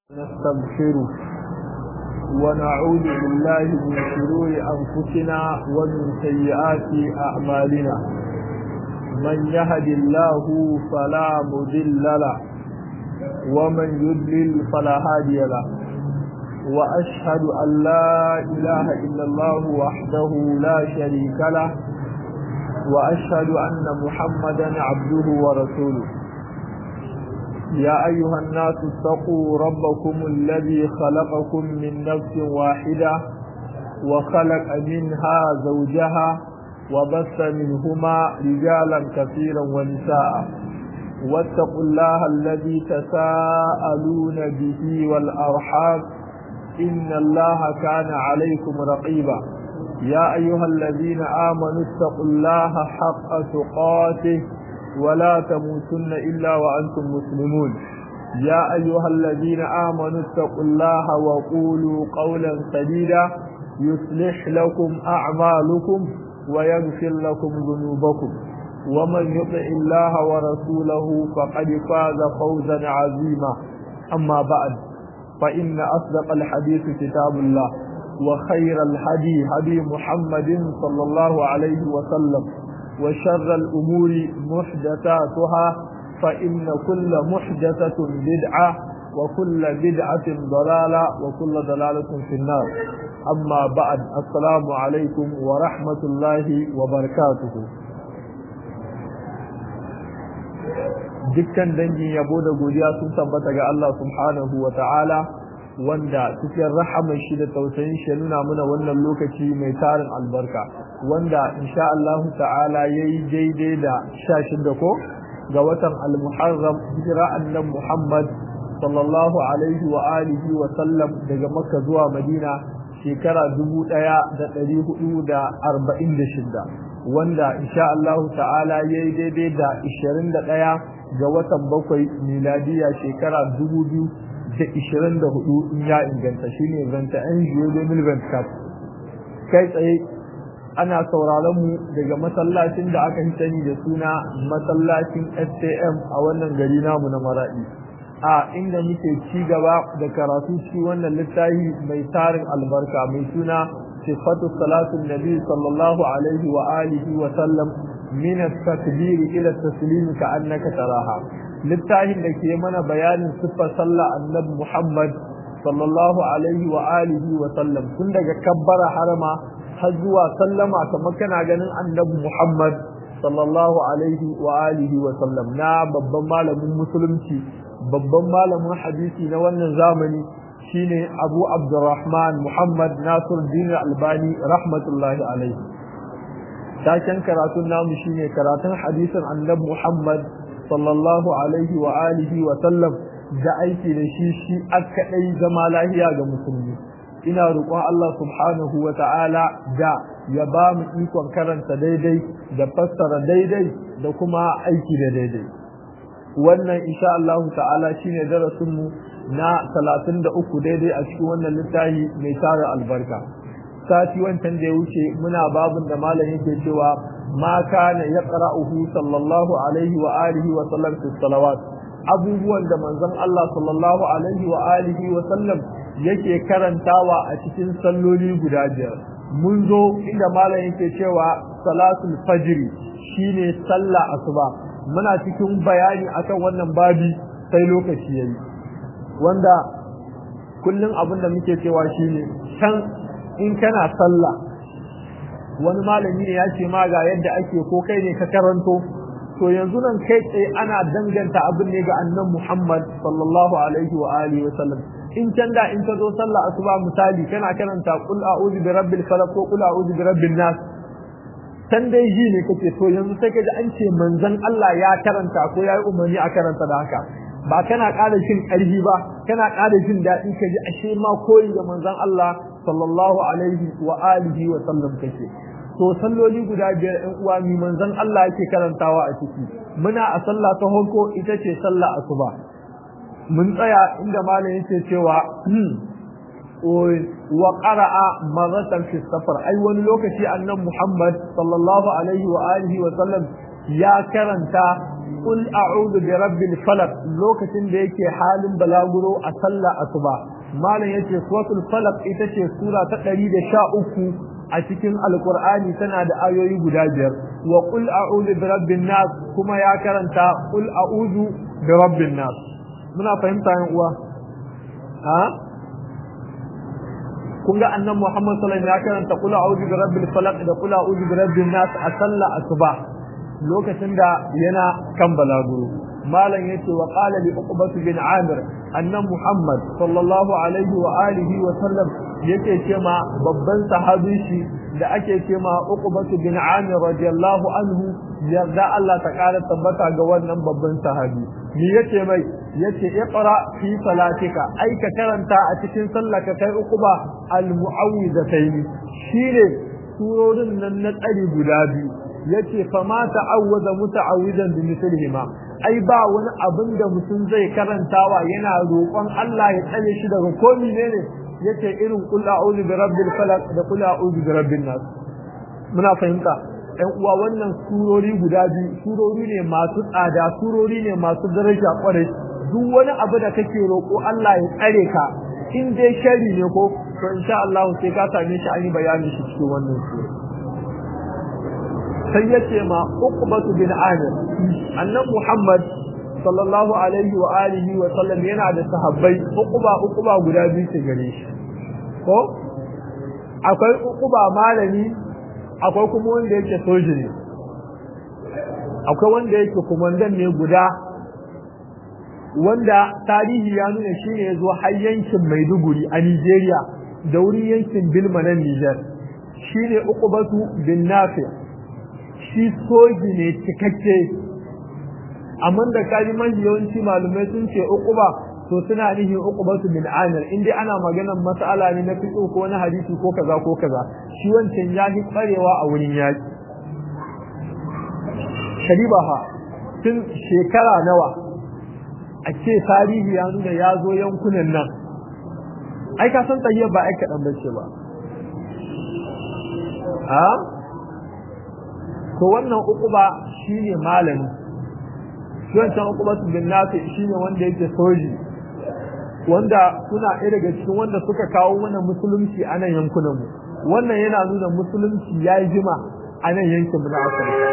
نستغفره ونعوذ بالله من شرور أنفسنا ومن سيئات أعمالنا من يهد الله فلا مضل له ومن يضلل فلا هادي له وأشهد أن لا إله إلا الله وحده لا شريك له وأشهد أن محمدا عبده ورسوله يا أيها الناس اتقوا ربكم الذي خلقكم من نفس واحدة وخلق منها زوجها وبث منهما رجالا كثيرا ونساء واتقوا الله الذي تساءلون به والأرحام إن الله كان عليكم رقيبا يا أيها الذين آمنوا اتقوا الله حق تقاته ولا تموتن إلا وأنتم مسلمون يا أيها الذين آمنوا اتقوا الله وقولوا قولا سديدا يصلح لكم أعمالكم ويغفر لكم ذنوبكم ومن يطع الله ورسوله فقد فاز فوزا عظيما أما بعد فإن أصدق الحديث كتاب الله وخير الهدي هدي محمد صلى الله عليه وسلم وشر الأمور محدثاتها فإن كل محدثة بدعة وكل بدعة ضلالة وكل ضلالة في النار أما بعد السلام عليكم ورحمة الله وبركاته dukkan dangin yabo da godiya sun tabbata ga Allah subhanahu wa ta'ala wanda cikin rahamar shi da tausayin shi nuna mana wannan lokaci mai tarin albarka wanda insha Allah ta'ala yayi daidai da 16 ko ga watan al-Muharram hijira annabi Muhammad sallallahu alaihi wa alihi wa sallam daga Makka zuwa Madina shekara 1446 wanda insha Allah ta'ala yayi daidai da 21 ga watan bakwai miladiya shekara 2000 da ishirin da hudu in ya inganta shi ne zanta yan jiyo domin venkat kai tsaye ana sauraron mu daga masallacin da aka sani da suna masallacin stm a wannan gari namu na maraɗi a inda muke ci gaba da karatu ci wannan littafi mai tarin albarka mai suna sifatu salatun nabi sallallahu alaihi wa alihi wa sallam min at-takbir ila at-taslim ka annaka taraha littafin da ke mana bayanin siffar sallah annabi Muhammad sallallahu alaihi wa alihi wa sallam tun daga kabbara harama har zuwa sallama kamar kana ganin annabi Muhammad sallallahu alaihi wa alihi wa sallam na babban malamin musulunci babban malamin hadisi na wannan zamani shine Abu Abdurrahman Muhammad Nasir Din Albani rahmatullahi alaihi taken karatun namu shine karatun hadisin annabi Muhammad sallallahu alaihi wa alihi wa sallam da aiki da shi shi aka dai zama lahiya ga musulmi ina roƙon Allah subhanahu wa ta'ala da ya ba mu ikon karanta daidai da fassara daidai da kuma aiki da daidai wannan insha Allah ta'ala shine darasin mu na 33 daidai a cikin wannan littafi mai tare albarka sati wancan da ya wuce muna babun da malam yake cewa ma kana yaqra'uhu sallallahu alaihi wa alihi wa sallam fi salawat abubuwan da manzon Allah sallallahu alaihi wa alihi wa sallam yake karantawa a cikin salloli guda biyar mun zo inda malam yake cewa salatul fajr shine sallah asuba muna cikin bayani akan wannan babi sai lokaci yayi wanda kullum abin da muke cewa shine can in kana sallah wani malami ne ya ce ma ga yadda ake ko kai ne ka karanto to yanzu nan kai tsaye ana danganta abin ne ga annan Muhammad sallallahu alaihi wa alihi wa sallam in can da in ka zo sallah asuba misali kana karanta qul a'udhu bi rabbil falaq ko qul a'udhu bi rabbin nas can dai ji ne kake to yanzu sai ka ji an ce manzon Allah ya karanta ko yayi umarni a karanta da haka ba kana ƙara jin ƙarfi ba kana ƙara jin daɗi ka ji ashe ma koyi da manzon Allah sallallahu alaihi wa alihi wa sallam kake to salloli guda biyar ɗan uwa mi manzon Allah yake karantawa a ciki muna a sallah ta honko ita ce sallah asuba mun tsaya inda malam yake cewa wa qara'a maratan fi safar ai wani lokaci annabi Muhammad sallallahu alaihi wa alihi wa sallam ya karanta qul a'udhu bi rabbil falaq lokacin da yake halin balaguro a sallah asuba malam yace suratul falaq ita ce sura ta 113 a cikin alqur'ani tana da ayoyi guda biyar wa qul a'udhu bi rabbin nas kuma ya karanta qul a'udhu bi rabbin nas muna fahimta yan uwa ha kun ga annan Muhammad sallallahu alaihi wasallam ya karanta qul a'udhu bi rabbil falaq da qul a'udhu bi rabbin nas a sallah asuba lokacin da yana kan balaguro malam yace wa qala li uqbah bin amir annan Muhammad sallallahu alaihi wa alihi wa sallam yake ce ma babban sahabi shi da ake ce ma uqbah bin amir radiyallahu anhu yarda Allah ta kara tabbata ga wannan babban sahabi ni yace mai yace iqra fi salatika ai ka karanta a cikin sallaka kai uquba al mu'awwidatayn shine surorin nan na tsari guda biyu yace fa ma ta'awwaza muta'awwidan bi mithlihima ai ba wani abin da mutum zai karantawa yana roƙon Allah ya tsare shi daga ko ne yace irin qul a'udhu bi rabbil falaq da qul a'udhu bi rabbin nas muna fahimta ɗan uwa wannan surori guda biyu surori ne masu tsada surori ne masu daraja kwarai duk wani abu da kake roƙo Allah ya tsare ka in dai shari ne ko to insha Allah sai ka same shi an yi bayanin shi cikin wannan sura sai yace ma uqbatu bin amir annan muhammad sallallahu alaihi wa alihi wa sallam yana da sahabbai uquba uquba guda biyu ce gare shi ko akwai uquba malami akwai kuma wanda yake soji ne akwai wanda yake kumandan ne guda wanda tarihi ya nuna shi ne ya zo har yankin maiduguri a nigeria da wurin yankin bilma na niger shi ne uqubatu bin nafi shi soji ne cikakke amma da kaji mafi yawanci malumai sun ce uquba to suna nihin uqubatu bin amir in dai ana maganar mas'ala ne na fiqh ko na hadisi ko kaza ko kaza shi wancan ya fi tsarewa a wurin yaki sharibaha tun shekara nawa a ce tarihi ya nuna ya zo yankunan nan ai ka san tayyar ba ai kaɗan bace ba a to wannan uquba shine malami shi wancan uquba bin nafi shine wanda yake soji wanda suna ɗaya daga cikin wanda suka kawo mana musulunci a nan yankunan mu wannan yana nuna musulunci ya yi jima a nan yankin mu na Afirka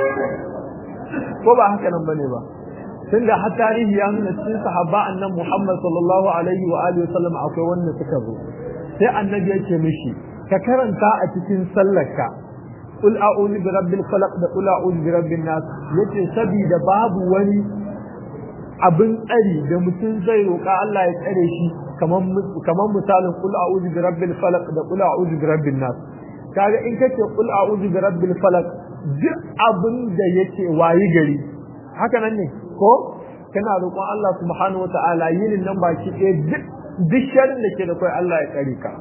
ko ba haka nan bane ba tunda har tarihi ya nuna cikin sahaba annan Muhammad sallallahu alaihi wa alihi wasallam akwai wanda suka zo sai annabi ya ce mishi ka karanta a cikin sallarka qul a'udhu bi rabbil falaq da qul a'udhu bi rabbin nas yace sabida babu wani abin tsari da mutum zai roƙa Allah ya tsare shi kamar kamar misalin qul a'udhu bi rabbil falaq da qul a'udhu bi rabbin nas kaga in kace qul a'udhu bi rabbil falaq duk abin da yake wayi gari haka nan ne ko kana roƙon Allah subhanahu wataala yinin nan baki ɗaya duk duk sharrin da ke da kai Allah ya tsare ka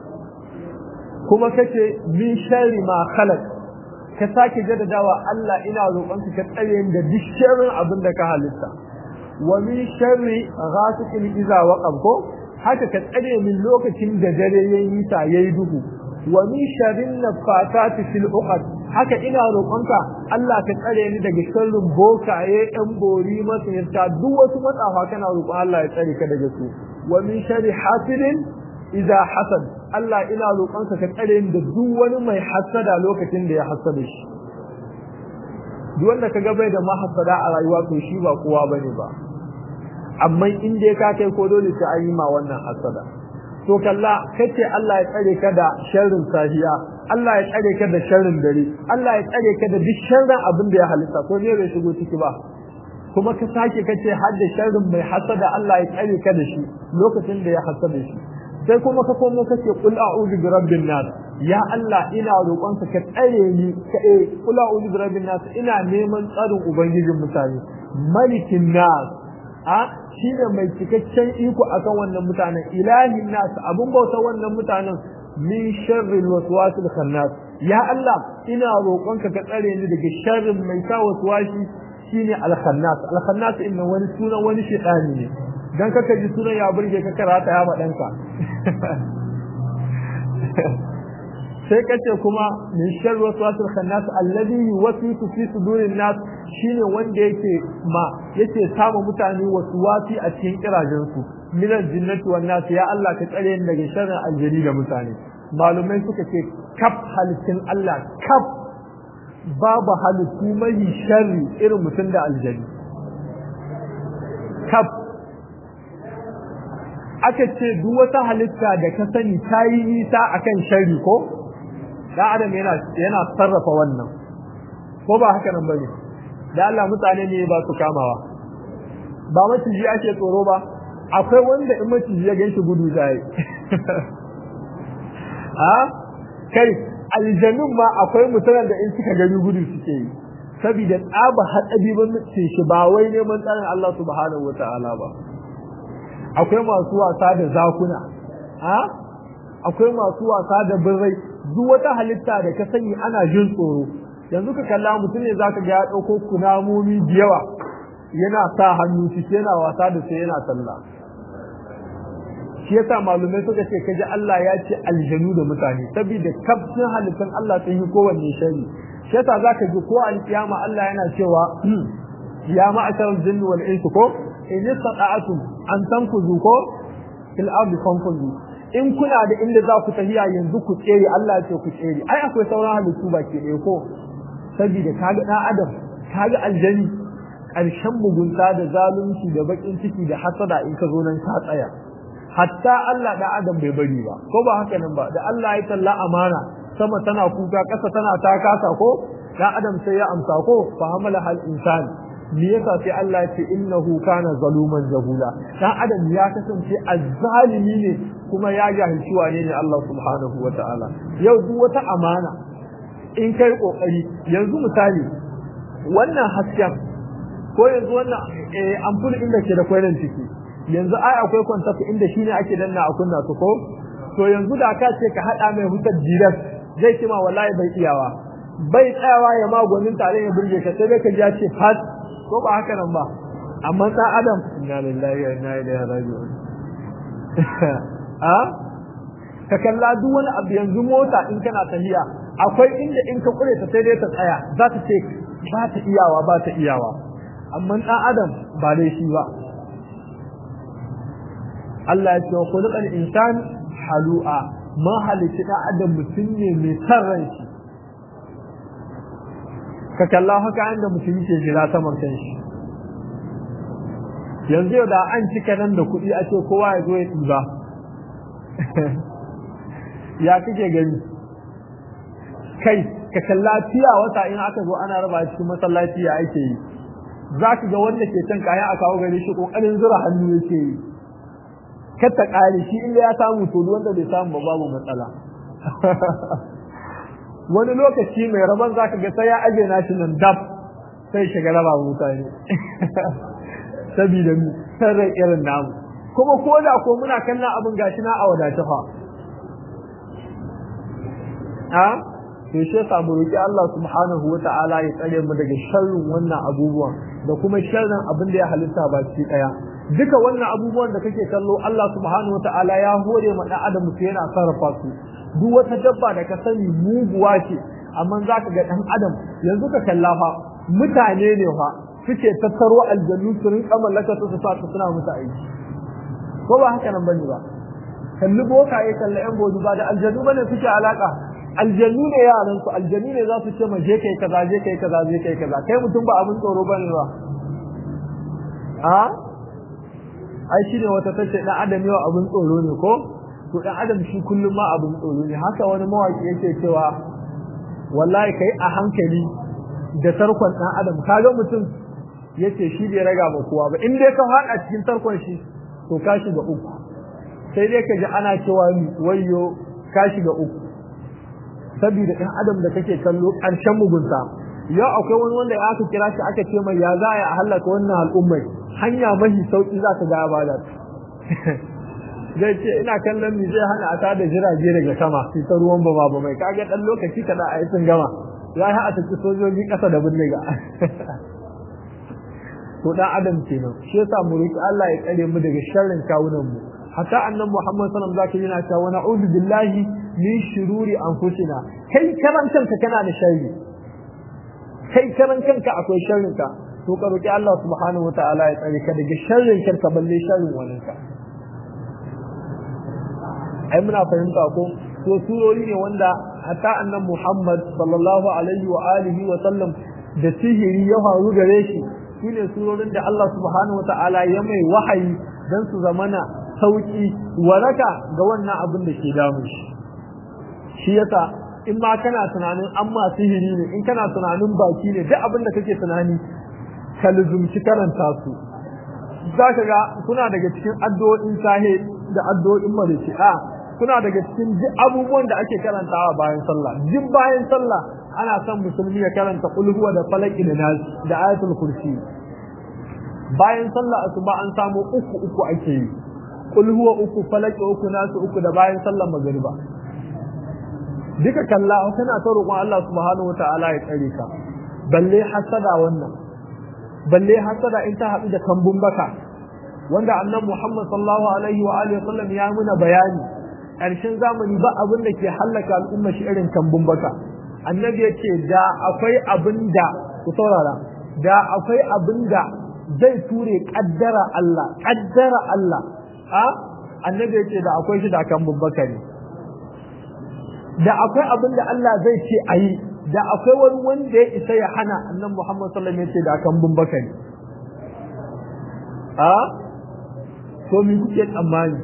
kuma kace min sharri ma khalaq ka sake jaddadawa Allah ina roƙon ka tsare da duk sharrin abin da ka halitta wa min sharri ghasiqin idza waqab ko haka ka tsare min lokacin da dare yayi ta yayi duhu wa min sharrin nafatati fil uqad haka ina roƙonka Allah ka tsare ni daga sharrin bokaye ɗan bori masayarta duk wasu matsafa kana roƙon Allah ya tsare ka daga su wa min sharri hasidin idza hasad Allah ina roƙonka ka tsare ni da duk wani mai hasada lokacin da ya hasada shi duk wanda kaga bai da mahasada a rayuwa to shi ba kowa bane ba amma in dai ka kai ko dole sai an yi ma wannan hasada to kalla kace Allah ya tsare ka da sharrin sahiya Allah ya tsare ka da sharrin dare Allah ya tsare ka da duk sharrin abin da ya halitta ko ne bai shigo ciki ba kuma ka sake kace har da sharrin mai hasada Allah ya tsare ka da shi lokacin da ya hasada shi sai kuma ka komo kace qul a'udhu bi rabbin nas ya Allah ina roƙonka ka tsare ni ka eh qul a'udhu bi rabbin nas ina neman tsarin ubangijin mutane malikin nas a shi ne mai cikakken iko akan wannan mutanen ilahin nas abun bauta wannan mutanen min sharri waswasil khannas ya Allah ina roƙonka ka tsare ni daga sharrin mai sa waswasi shine al-khannas al-khannas inna wani sunan wani shaytani ne dan kaka ji sunan ya burge ka karata ya madanka sai kace kuma min sharri waswasil khannas alladhi yuwaswisu fi sudurin nas shine wanda yake ma yake samu mutane waswasi a cikin kirajin su min aljinnati wan nas ya Allah ka tsare ni daga sharrin aljani da mutane malumai suka ce kaf halittun Allah kaf babu halittu mai sharri irin mutum da aljani kaf aka ce duk wata halitta da ka sani ta yi nisa akan sharri ko dan adam yana yana sarrafa wannan ko ba haka nan bane da Allah mutane ne ba su kamawa ba maciji ake tsoro ba akwai wanda in maciji ya ganshi gudu zai a kai aljanun ma akwai mutanen da in suka gani gudu suke yi saboda tsaba hatsabi ban shi ba wai neman tsarin Allah subhanahu wataala ba akwai masu wasa da zakuna a akwai masu wasa da birrai duk wata halitta da ka sani ana jin tsoro yanzu ka kalla mutum ne zaka ga ya dauko kunamomi da yawa yana sa hannu shi yana wasa da sai yana sallah shi yasa malumai suka ce kaji Allah ya ce aljanu da mutane saboda kafin halittan Allah sun yi kowanne shari shi yasa zaka ji ko alkiyama Allah yana cewa ya ma'ashar jinni wal insu ko in istata'atum an tanfuzu ko fil ardi fanfuzu in kuna da inda za ku tafiya yanzu ku tsere Allah ya ce ku tsere ai akwai sauran halittu baki ɗaya ko saboda kaga dan adam kaga aljani ƙarshen mugunta da zalunci da bakin ciki da hasada in ka zo nan ka tsaya hatta Allah da adam bai bari ba ko ba haka nan ba da Allah ya talla amana sama tana kuka ƙasa tana ta kasa ko dan adam sai ya amsa ko fa hamala hal insani me yasa sai Allah ya ce innahu kana zaluman jahula dan adam ya kasance azzalimi ne kuma ya jahilci wane ne Allah subhanahu wataala yau duk wata amana in kai kokari yanzu misali wannan hasken ko yanzu wannan ampul inda ke da kwainan ciki yanzu ai akwai kwantafi inda shine ake danna a kunna su ko to yanzu da ka ce ka hada mai hutar direct zai ce ma wallahi bai iyawa bai tsayawa ya magonin tare ya burge ka sai ka ji ya ce fat ko ba haka nan ba amma ta adam inna lillahi wa inna ilaihi raji'un a ka kalla duk wani abu yanzu mota in kana tafiya akwai inda in ka kure ta sai dai ta tsaya za ta ce ba ta iyawa ba ta iyawa amma dan adam ba dai shi ba Allah ya ce wa khuluqal insan halu'a ma halitta dan adam mutum ne mai san ran shi ka kalla haka inda mutum ke jira saman kanshi yanzu da an cika nan da kuɗi a ce kowa ya zo ya ɗiba ya kake gani kai ka kalla tiya wata in aka zo ana raba cikin masallaci ya ake yi za ka ga wanda ke can kaya a kawo gare shi kokarin zura hannu yake yi kar ta ƙare shi inda ya samu to wanda bai samu ba babu matsala wani lokaci mai rabon za ka ga sai ya aje nashi nan dab sai shiga raba mutane sabida mu sarrai irin namu kuma ko da ko muna kallon abin gashi na a wadace fa a to shi yasa mu roki Allah subhanahu wata'ala ya tsare mu daga sharrin wannan abubuwan da kuma sharrin abin da ya halitta baki daya duka wannan abubuwan da kake kallo Allah subhanahu wata'ala ya hore ma dan adam sai yana sarrafa su duk wata dabba da ka sani muguwa ce amma zaka ga dan adam yanzu ka kalla fa mutane ne fa suke tattaro aljannu su rinka mallaka su su sa suna musu aiki ko ba haka nan bane ba kalli boka ya kalla yan bodu ba da aljannu bane suke alaka aljannu ne yaran su aljannu ne za su ce ma je kai kaza je kai kaza je kai kaza kai mutum ba abin tsoro bane ba a ai shi ne wata tace dan adam yau abin tsoro ne ko to dan adam shi kullum ma abin tsoro ne haka wani mawaki yake cewa wallahi kai a hankali da tarkon dan adam kaga mutum yace shi bai raga ba kowa ba in dai ka hada cikin tarkon shi to ka shiga uku sai dai ka ji ana cewa ni wayyo ka shiga uku saboda ɗan adam da kake kallo ƙarshen mugunta yau akwai wani wanda aka kira shi aka ce mai ya za a halaka wannan al'ummai hanya mahi sauki za ka ga ya bada zai ce ina kallon ni zai hana a tada jirage daga sama su ta ruwan ba ba mai kaga dan lokaci kada a yi sun gama ya ha a tafi sojoji ƙasa da bindiga to dan adam kenan shi yasa mu roki Allah ya tsare mu daga sharrin kawunan mu hatta annabi Muhammad sallallahu alaihi wasallam zaka yana cewa na'udhu billahi min shururi anfusina kai karan kanka kana da sharri kai karan kanka akwai sharrin ka to ka roki Allah subhanahu wataala ya tsare ka daga sharrin ka balle sharrin wani ka ai muna fahimta ko to surori ne wanda hatta annan Muhammad sallallahu alaihi wa alihi wa sallam da sihiri ya faru gare shi shine surorin da Allah subhanahu wataala ya mai wahayi dan su zamana sauki waraka ga wannan abin da ke damu shi shi yasa in ma kana tunanin an ma sihiri ne in kana tunanin baki ne duk abin da kake tunani ka luzumci karanta su za ka ga kuna daga cikin addu'o'in sahe da addu'o'in marici a kuna daga cikin duk abubuwan da ake karantawa bayan sallah duk bayan sallah ana son musulmi ya karanta qul huwa da falaki da nas da ayatul kursi bayan sallah asuba an samu uku uku ake yi qul huwa uku falaki uku nas uku da bayan sallah magriba duka kalla kana ta roƙon Allah subhanahu wataala ya tsare ka balle hasada wannan balle hasada in ta haɗu da kambun baka wanda annan Muhammad sallallahu alaihi wa alihi wasallam ya muna bayani ƙarshen zamani ba abin da ke hallaka al'umma shi irin kambun baka annabi ya ce da akwai abin da ku saurara da akwai abin da zai ture kaddara Allah kaddara Allah a annabi ya ce da akwai shi da kambun baka ne da akwai abin da Allah zai ce a yi da akwai wani wanda ya isa ya hana annan Muhammad sallallahu alaihi wasallam ya ce da kambun baka ne a to me kuke tsammani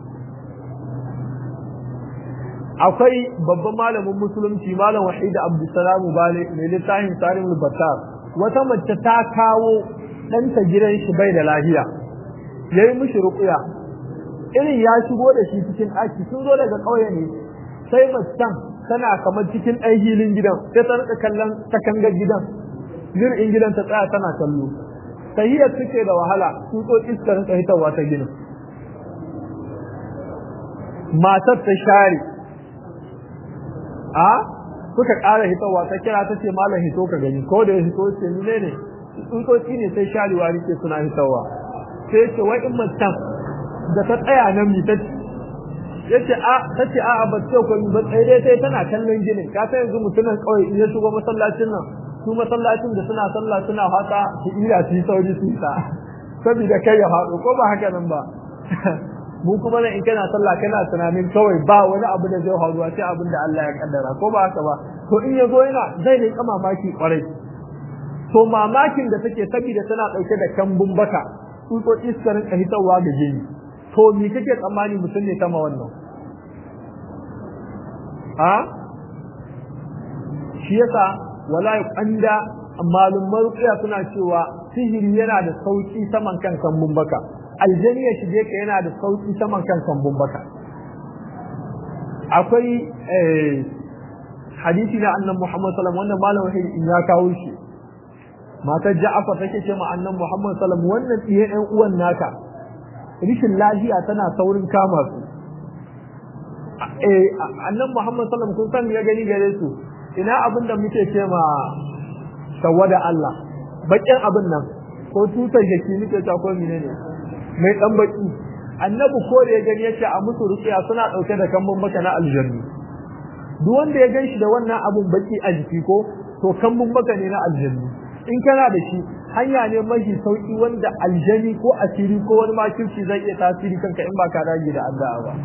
akwai babban malamin musulunci malam wahid abdussalam bale mai littafin tarimul batar wata mace ta kawo ɗanta gidan shi bai da lafiya yayi mishi ruqya irin ya shigo da shi cikin ɗaki sun zo daga ƙauye ne sai macen tana kamar cikin ɗan hilin gidan sai ta rika kallon takangar gidan in gidan ta tsaya tana kallo tahiyar suke da wahala sun so iskar rinka hitarwa ta ginin matar ta share a suka ƙara hitowa ta kira ta ce malam hito ka gani ko da ya hito ce ni ne tsutsotsi ne sai sharewa rike suna hitowa sai ce wai in mutum da ta tsaya nan mi ta ya ce a ta ce a ba ce ko ba tsaye dai sai tana kallon ginin ka san yanzu mutumin kawai in ya shigo masallacin nan su masallacin da suna sallah suna fata su ira su yi sauri su ta saboda kai ya faɗo ko ba haka nan ba mu kuma nan in kana sallah kana tunanin kawai ba wani abu da zai faruwa sai abin da Allah ya kaddara ko ba haka ba to in ya zo yana zai ne kama mamaki kwarai to mamakin da take saboda tana dauke da kambun baka tsutsotsi suka rinka hitarwa da jini to me kake tsammani mutum ne sama wannan a shi yasa wala anda malumman ruqiya suna cewa sihiri yana da sauki saman kan kambun baka aljani ya shige ka yana da sauki saman kan kambun baka akwai hadisi na annan Muhammad sallallahu alaihi wasallam wannan malam wahid in ya kawo shi matar Ja'far take ce ma annan Muhammad sallallahu alaihi wasallam wannan tsiye ɗan uwan naka rishin lafiya tana saurin kama su eh annan Muhammad sallallahu alaihi wasallam kun san ya gani gare su ina abin da muke ce ma tawada Allah bakin abin nan ko tutar jaki muke ta ko menene mai dan baki annabi ko da ya gani yace a musu ruqiya suna dauke da kambun baka na aljannu duk wanda ya ganshi da wannan abun baki a jiki ko to kambun baka ne na aljannu in kana da shi hanya ne mafi sauki wanda aljani ko asiri ko wani makirci zai iya tasiri kanka in ba ka dage da addu'a ba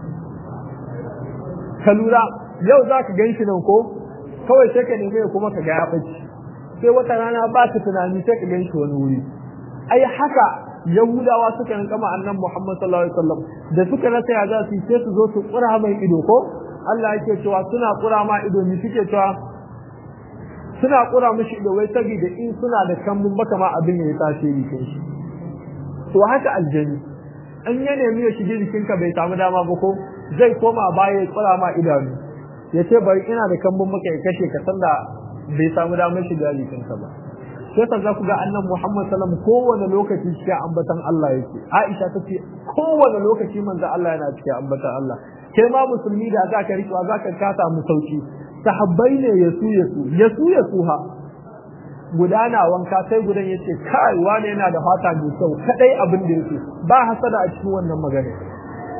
ka lura yau za ka ganshi nan ko kawai sai ka nemi kuma ka ga ya bace sai wata rana ba ka tunani sai ka ganshi wani wuri ai haka yahudawa suka rinka ma annan muhammad sallallahu alaihi wasallam da suka rasa ya za su sai su zo su kura mai ido ko Allah yake cewa suna kura ma ido ni suke cewa suna kura mishi ido wai saboda in suna da kambun baka ma abin ya tasiri kai shi to haka aljani an ya nemi ya shige jikinka bai samu dama ba ko zai koma baya ya kura ma idanu ya ce bari ina da kambun baka ya kashe ka sanda bai samu damar shiga jikinka ba sai za ku ga annan Muhammad sallam kowane lokaci cikin ambatan Allah yake Aisha tace kowane lokaci manzo Allah yana cikin ambatan Allah kai ma musulmi da zaka rikewa zaka kasa mu sauki sahabbai ne yasu yasu yasu yasu ha gudana wanka sai gudan yace kai wani yana da fata mai kyau kadai abin da yake ba hasada a cikin wannan magana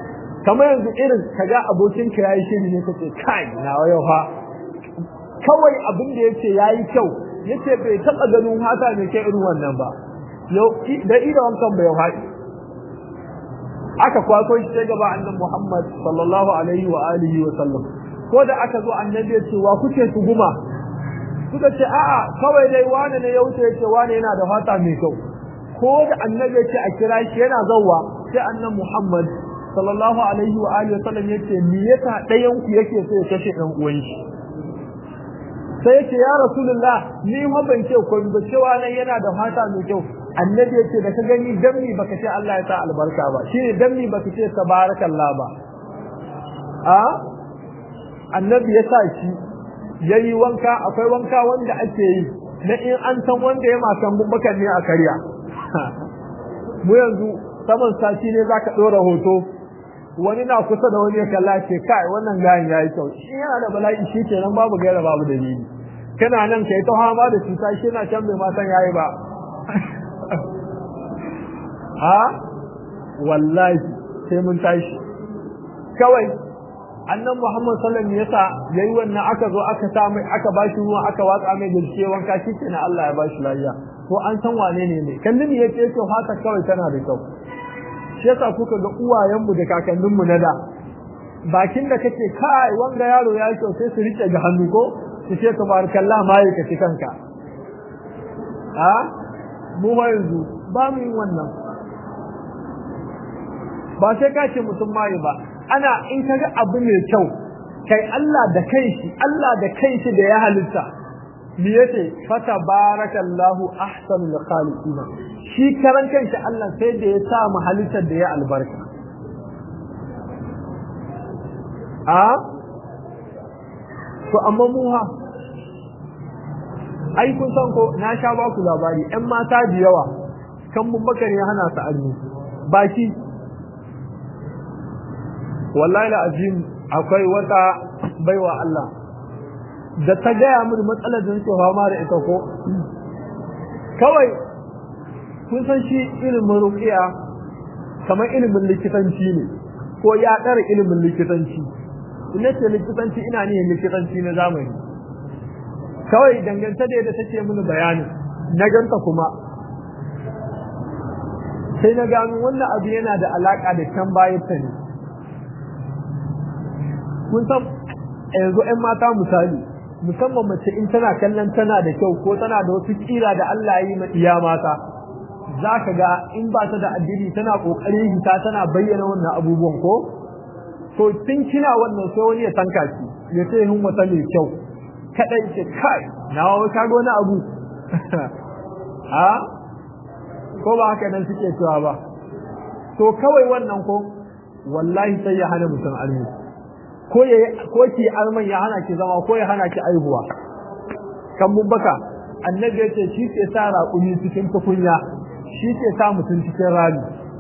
kamar yanzu irin kaga abokin ka yayi shiri ne kace kai na yau fa kawai abin da yace yayi kyau yace bai taba ganin hata ne kai irin wannan ba yau da ida wankan bai haɗi aka kwaso shi sai gaba annabi Muhammad sallallahu alaihi wa alihi wa sallam ko da aka zo annabi ya ce wa kuke tuguma suka ce a'a kawai dai wani ne ya wuce ya ce wani yana da fata mai kyau ko da annabi ya ce a kira shi yana zauwa sai annabi Muhammad sallallahu alaihi wa alihi wa sallam ya ce me yasa ɗayan ku yake so ya kashe ɗan uwan shi sai yace ya rasulullah ni ma ban ce ko ba cewa nan yana da fata mai kyau annabi yace da ka gani dammi baka ce Allah ya sa albarka ba shine dammi baka ce tabarakallah ba a annabi ya sa shi yayi wanka akwai wanka wanda ake yi na in an san wanda ya masan bubbakan ne a karya mu yanzu saman sati ne zaka dora hoto wani na kusa da wani ya kalla ce kai wannan gayin yayi kyau shi yana da bala'i shi kenan babu gaira babu dalili kana nan kai ta hama da cuta shi na can bai ma san yayi ba ha wallahi sai mun tashi kawai annan Muhammad sallallahu alaihi yasa yayi wannan aka zo aka sa mai aka bashi ruwa aka watsa mai gaske wanka shi kenan Allah ya bashi lafiya to an san wane ne ne kallin yace yake haka kawai tana da kyau shi yasa kuka ga uwayenmu da kakanninmu na da bakin da kake kai wanga yaro ya kyau sai su rike ga hannu ko su ce tabarakallah mai ka ci kanka a mu ba yanzu ba mu yin wannan ba sai ka ce mutum mai ba ana in kaga abu mai kyau kai Allah da kanshi Allah da kanshi da ya halitta me yace fata barakallahu ahsanul khaliqina shi karan kanshi Allah sai da ya sa mu halittar da ya albarka a to amma mu ha ai kun san ko na sha ba ku labari ƴan mata da yawa kan mun baka ne hana su arni baki wallahi la azim akwai wata baiwa Allah da ta gaya mini matsalar da nake fama da ita ko kawai kun san shi ilimin ruqiya kamar ilimin likitanci ne ko ya ɗara ilimin likitanci ina ce likitanci ina ne likitanci na zamani kawai dangance da yadda take mini bayani na ganta kuma sai na gano wannan abu yana da alaka da can bayan ta ne kun san yanzu 'yan mata misali musamman mace in tana kallon tana da kyau ko tana da wasu kira da Allah yi ma iya mata za ka ga in ba ta da addini tana kokarin hita tana bayyana wannan abubuwan ko to tun kina wannan sai wani ya tanka ki ya ce hin wata mai kyau kadai ce kai na wai ka ga wani abu ha ko ba haka nan suke cewa ba to kawai wannan ko wallahi sai ya hana mutum almi ko ya ko ki alman ya hana ki zama ko ya hana ki aihuwa kan mun baka annabi ya ce shi ke sa raƙumi cikin tukunya shi ke sa mutum cikin rami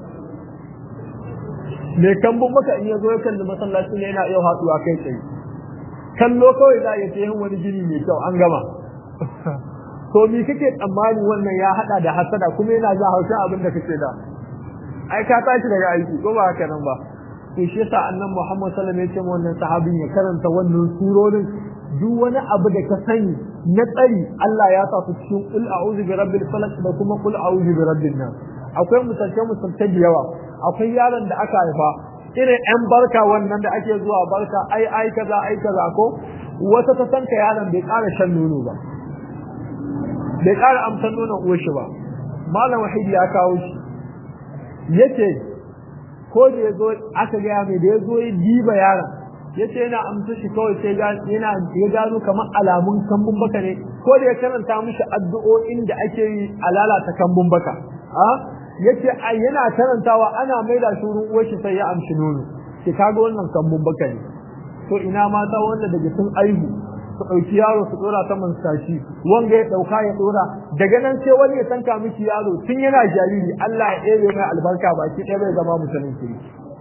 mai kambun maka in ya zo ya kalli masallaci ne yana iya hatsuwa kai tsaye kallo kawai za a iya yin wani gini mai kyau an gama to mi kake tsammani wannan ya hada da hasada kuma yana za haushin abin da kake da ai ka tashi daga aiki ko ba haka nan ba to shi yasa annan Muhammad sallallahu alaihi wasallam ya ce wannan sahabin ya karanta wannan surorin duk wani abu da ka sani na tsari Allah ya sa su cikin kul a'udhu bi rabbil falaq da kuma kul a'udhu bi rabbin nas akwai misalce misalce da yawa akwai yaron da aka haifa irin yan barka wannan da ake zuwa barka ai ai kaza ai kaza ko wata ta san ka yaron bai ƙara shan nono ba bai ƙara amsan nonon uwar shi ba malam wahidi ya kawo shi yace ko da yazo aka ga mai da yazo ya diba yaron yace yana amsa shi kawai sai yana ya gano kamar alamun kambun baka ne ko da ya karanta mishi addu'o'in da ake yi a lalata kambun baka a yace ai yana karantawa ana maida shi wurin uwar shi sai ya amshi nono ki kaga wannan kambun baka ne to ina mata wanda daga sun aihu su ɗauki yaro su ɗora saman sashi wanga ya ɗauka ya ɗora daga nan sai wani ya tanka miki yaro tun yana jariri Allah ya ɗebe mai albarka baki ɗaya bai zama musulun kiri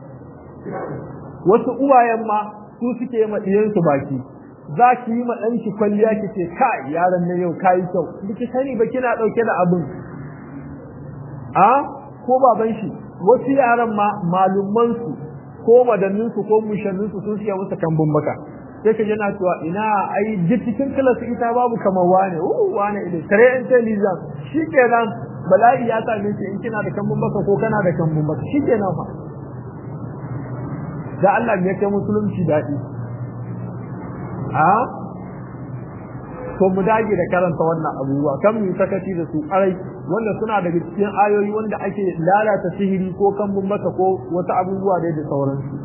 wasu uwayen ma su suke ma ɗiyansu baki za ki yi ma ɗanki kwalliya ki ce kai yaron na yau kayi kyau biki sani ba kina ɗauke da abin a ko baban shi wasu yaran ma malumman su ko madannin su ko mushannin su sun siya musu kambun baka sai ka yana cewa ina ai duk cikin kilas ita babu kamar wane uh wane ile tare intelligence shikenan bala'i ya same ki in kina da kambun baka ko kana da kambun baka shikenan fa da Allah ya kai musulunci dadi a to mu dage da karanta wannan abubuwa kan mu sakaci da su arai wanda suna daga cikin ayoyi wanda ake lalata sihiri ko kambun baka ko wata abubuwa da sauransu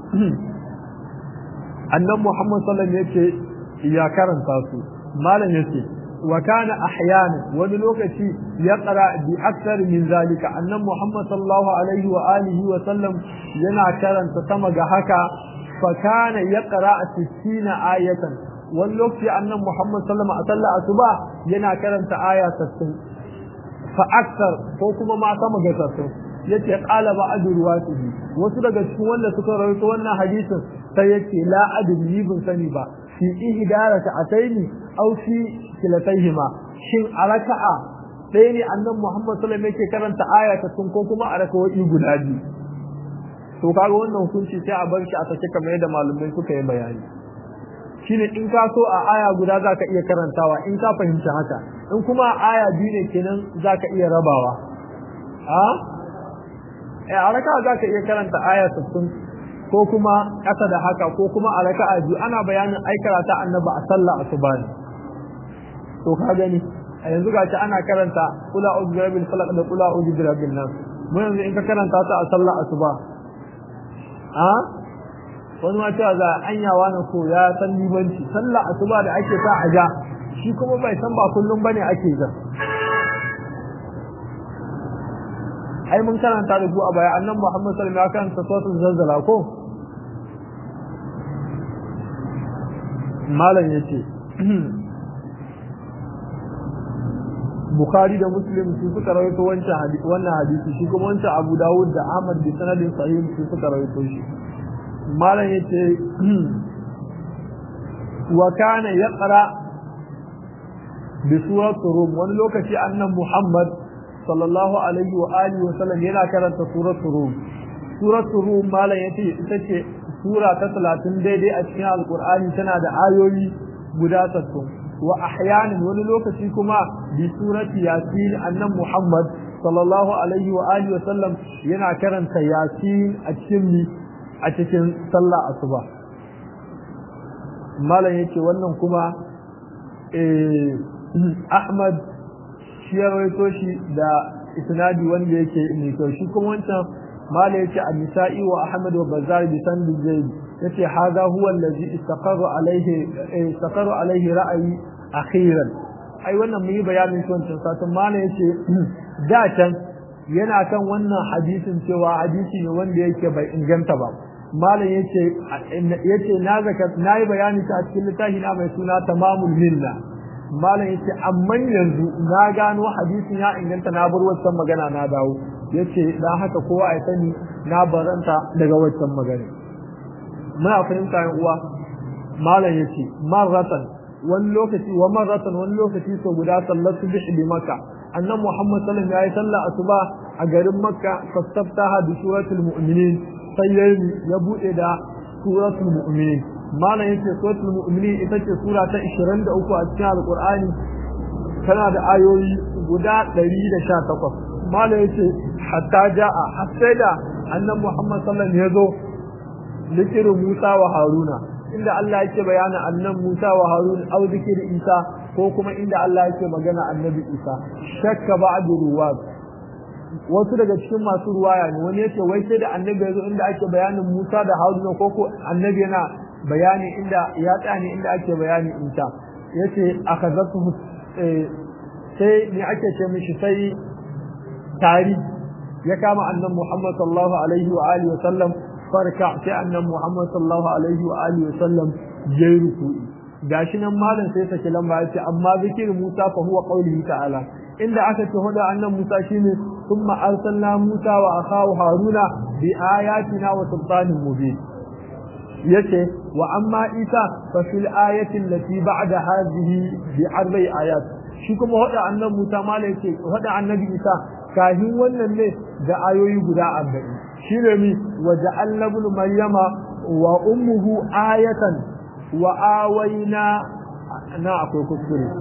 annan Muhammad sallallahu alaihi wasallam ya karanta su malam yace wa kana ahyana wani lokaci ya qara bi akthar min zalika annan Muhammad sallallahu alaihi wa alihi wa sallam yana karanta sama ga haka fa kana yaqra 60 ayatan wani lokaci annan Muhammad sallallahu alaihi wa sallam asuba yana karanta aya 60 fa akthar ko kuma ma sama ga 60 yace qala ba'd ruwatihi wasu daga cikin wanda suka rawaito wannan hadisin sai yace la adri bin sani ba fi ihdarata ataini aw fi kilataihima shin araka'a ɗaya ne annan Muhammad sallallahu alaihi yake karanta aya ta sun ko kuma a rakawai guda biyu to kaga wannan hukunci sai a bar shi a sake kamar yadda malumai suka yi bayani shine in ka so a aya guda zaka iya karantawa in ka fahimci haka in kuma a aya biyu ne kenan zaka iya rabawa a a raka za ka iya karanta aya 60 ko kuma ƙasa da haka ko kuma a raka'a biyu ana bayanin ai karata annaba a sallah asuba ne to ka gani a yanzu gashi ana karanta kula uzu bi rabbil falaq da kula uzu bi rabbin nas mu yanzu in ka karanta ta a sallah asuba a wani ma cewa za anyawa na ko ya san limanci sallah asuba da ake sa a ja shi kuma bai san ba kullum bane ake ja ai mun karanta da ku a baya annan Muhammad sallallahu alaihi wasallam ya karanta suratul zalzala ko malam yace Bukhari da Muslim su suka rawaito wancan hadisi wannan hadisi shi kuma wancan Abu Dawud da Ahmad bi sanadin sahih su suka rawaito shi malam yace wa kana yaqra bi suratul rum wani lokaci annan Muhammad sallallahu alaihi wa alihi wa sallam yana karanta suratul rum suratul rum malam yace ita ce sura ta 30 daidai a cikin alqur'ani tana da ayoyi guda 60 wa ahyanan wani lokaci kuma bi surati yasin annan muhammad sallallahu alaihi wa alihi wa sallam yana karanta yasin a cikin mi a cikin sallah asuba malam yace wannan kuma eh ahmad shi ya rawaito shi da isnadi wanda yake mai kyau shi kuma wancan mala yace an-nisa'i wa ahmad wa bazar bi sand zaid yace hadha huwa allazi istaqarra alayhi istaqarra alayhi ra'yi akhiran ai wannan mun yi bayanin shi wancan satin mala yace da can yana kan wannan hadisin cewa hadisi ne wanda yake bai inganta ba malam yace yace na zaka nayi bayani ta cikin littafi na mai suna tamamul minna malam yace amma yanzu na gano hadisin ya inganta na bar wancan magana na dawo yace dan haka kowa ya sani na baranta daga wancan magana muna fahimta yan uwa malam yace marratan wani lokaci wa marratan wani lokaci so guda sallatu bihi bi makka annan muhammad sallallahu alaihi wasallam yayi sallah asuba a garin makka fastaftaha bi suratul mu'minin sai ya bude da suratul mu'minin malam yace suratul mu'minin ita ce sura ta 23 a cikin alqur'ani tana da ayoyi guda 118 malam yace hatta jaa hatta da annabi Muhammad sallallahu alaihi wasallam yazo zikirin Musa wa Haruna inda Allah yake bayana annan Musa wa Harun au zikirin Isa ko kuma inda Allah yake magana annabi Isa shakka ba'du ruwat wasu daga cikin masu ruwaya ne wani yace wai sai da annabi yazo inda ake bayanin Musa da Haruna ko ko annabi yana bayani inda ya tsani inda ake bayani Isa yace akazatu sai ne ake ce mishi sai tari ya kama annabi Muhammad sallallahu alaihi wa alihi wa sallam farka sai annabi Muhammad sallallahu alaihi wa alihi wa sallam yayi ruku'i gashi nan malam sai sake lamba yace amma zikirin Musa fa huwa qaulihi ta'ala inda aka ce huda annan Musa shine thumma arsalna Musa wa akhahu Haruna bi ayatina wa sultanin mubin yace wa amma Isa fa fil ayati allati ba'da hadhihi bi arba'i ayat shi kuma huda annan Musa malai yace huda annabi Isa kahin wannan ne da ayoyi guda 40 shine mi وجعلنا ابن مريم وأمه آية وآوينا نعقل كسكري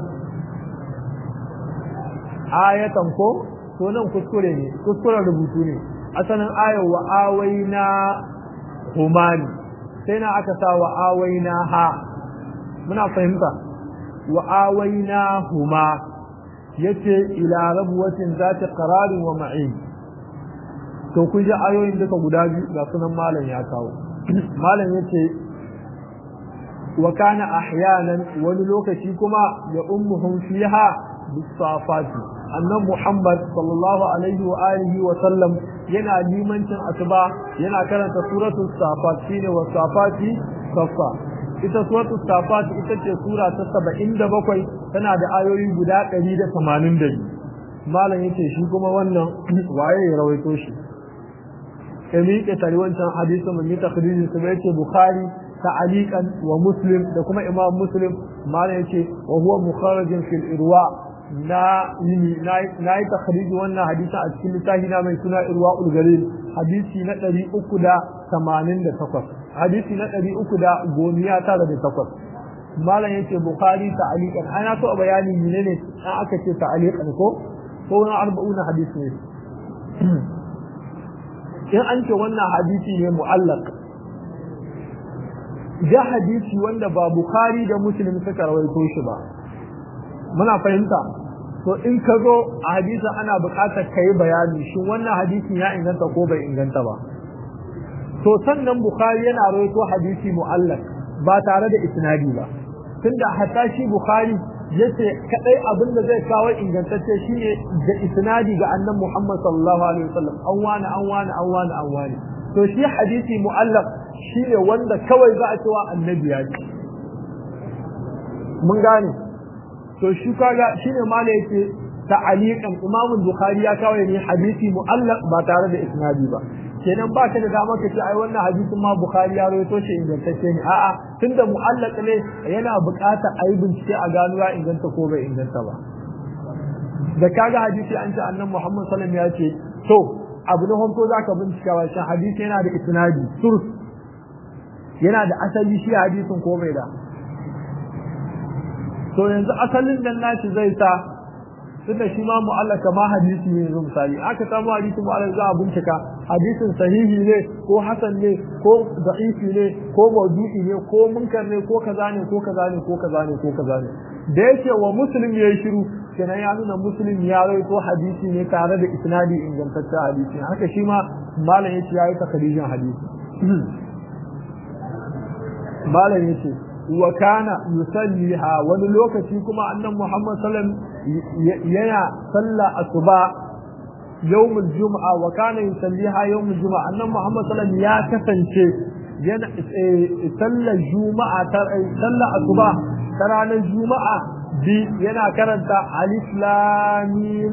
آية كو sunan kuskure ne kuskuren rubutu ne asalin ayar wa awaina humani sai na aka sa wa awaina ha muna fahimta wa awaina huma yace ila rabuwatin zati qararin wa ma'in to kun ji ayoyin duka guda biyu ga sunan malam ya kawo malam yace wa kana ahyanan wani lokaci kuma ya ummuhum fiha bisafati annan muhammad sallallahu alaihi wa alihi wa sallam yana limancin asuba yana karanta suratul safat shine wa safati safa ita suratul safat ita ce sura ta 77 tana da ayoyi guda 182 malam yace shi kuma wannan waye ya rawaito shi ya miƙe tare wancan hadisin mun yi takririn su bai ce bukhari ta'aliqan wa muslim da kuma imam muslim malam yace wa huwa mukharrajin fil irwa na yini na yi takhriji wannan hadisi a cikin littafi na mai suna irwa ulgalil hadisi na 388 hadisi na 398 malam yace bukhari ta'aliqan ana so bayani menene an aka ce ta'aliqan ko ko wani arba'una hadisi ne in an ce wannan hadisi ne mu'allaq da hadisi wanda ba bukhari da muslim suka rawaito shi ba muna fahimta to in ka zo a hadisin ana buƙatar ka yi bayani shin wannan hadisin ya inganta ko bai inganta ba to sannan bukhari yana rawaito hadisi mu'allaq ba tare da isnadi ba tunda hatta shi bukhari yace kadai abin da zai kawo ingantacce shine da isnadi ga annan Muhammad sallallahu alaihi wasallam an wani an wani an wani an wani to shi hadisi mu'allaq shine wanda kawai za a cewa annabi ya ce mun gane to shi kaga shine mala yake ta'aliqan Imam Bukhari ya kawo ne hadisi mu'allaq ba tare da isnadi ba kenan ba ka da dama ka ce ai wannan hadisin ma Bukhari ya rawaito shi ingantacce ne a'a tunda mu'allaq ne yana buƙatar ayi bincike a gano ya inganta ko bai inganta ba da kaga hadisi an ce annabi Muhammad sallallahu alaihi wasallam ya ce to abu na farko zaka bincika wa shi hadisi yana da isnadi surs yana da asali shi hadisin ko bai da to yanzu asalin nan nashi zai sa tunda shi ma mu'allaka ma hadisi ne yanzu misali aka samu hadisi mu'allaka za a bincika hadisin sahihi ne ko hasan ne ko da'ifi ne ko maudu'i ne ko munkar ne ko kaza ne ko kaza ne ko kaza ne ko kaza ne da yake wa muslim yayi shiru kenan ya nuna muslim ya rawaito hadisi ne tare da isnadi ingantaccen hadisi haka shi ma malam yace yayi takrijin hadisi malam yace wa kana yusalliha wani lokaci kuma annan Muhammad sallam yana salla asuba yawmul jumu'a wa kana yusalliha yawmul jumu'a annan Muhammad sallam ya kasance yana sallar juma'a ta sallar asuba ta ranar juma'a bi yana karanta alif lam mim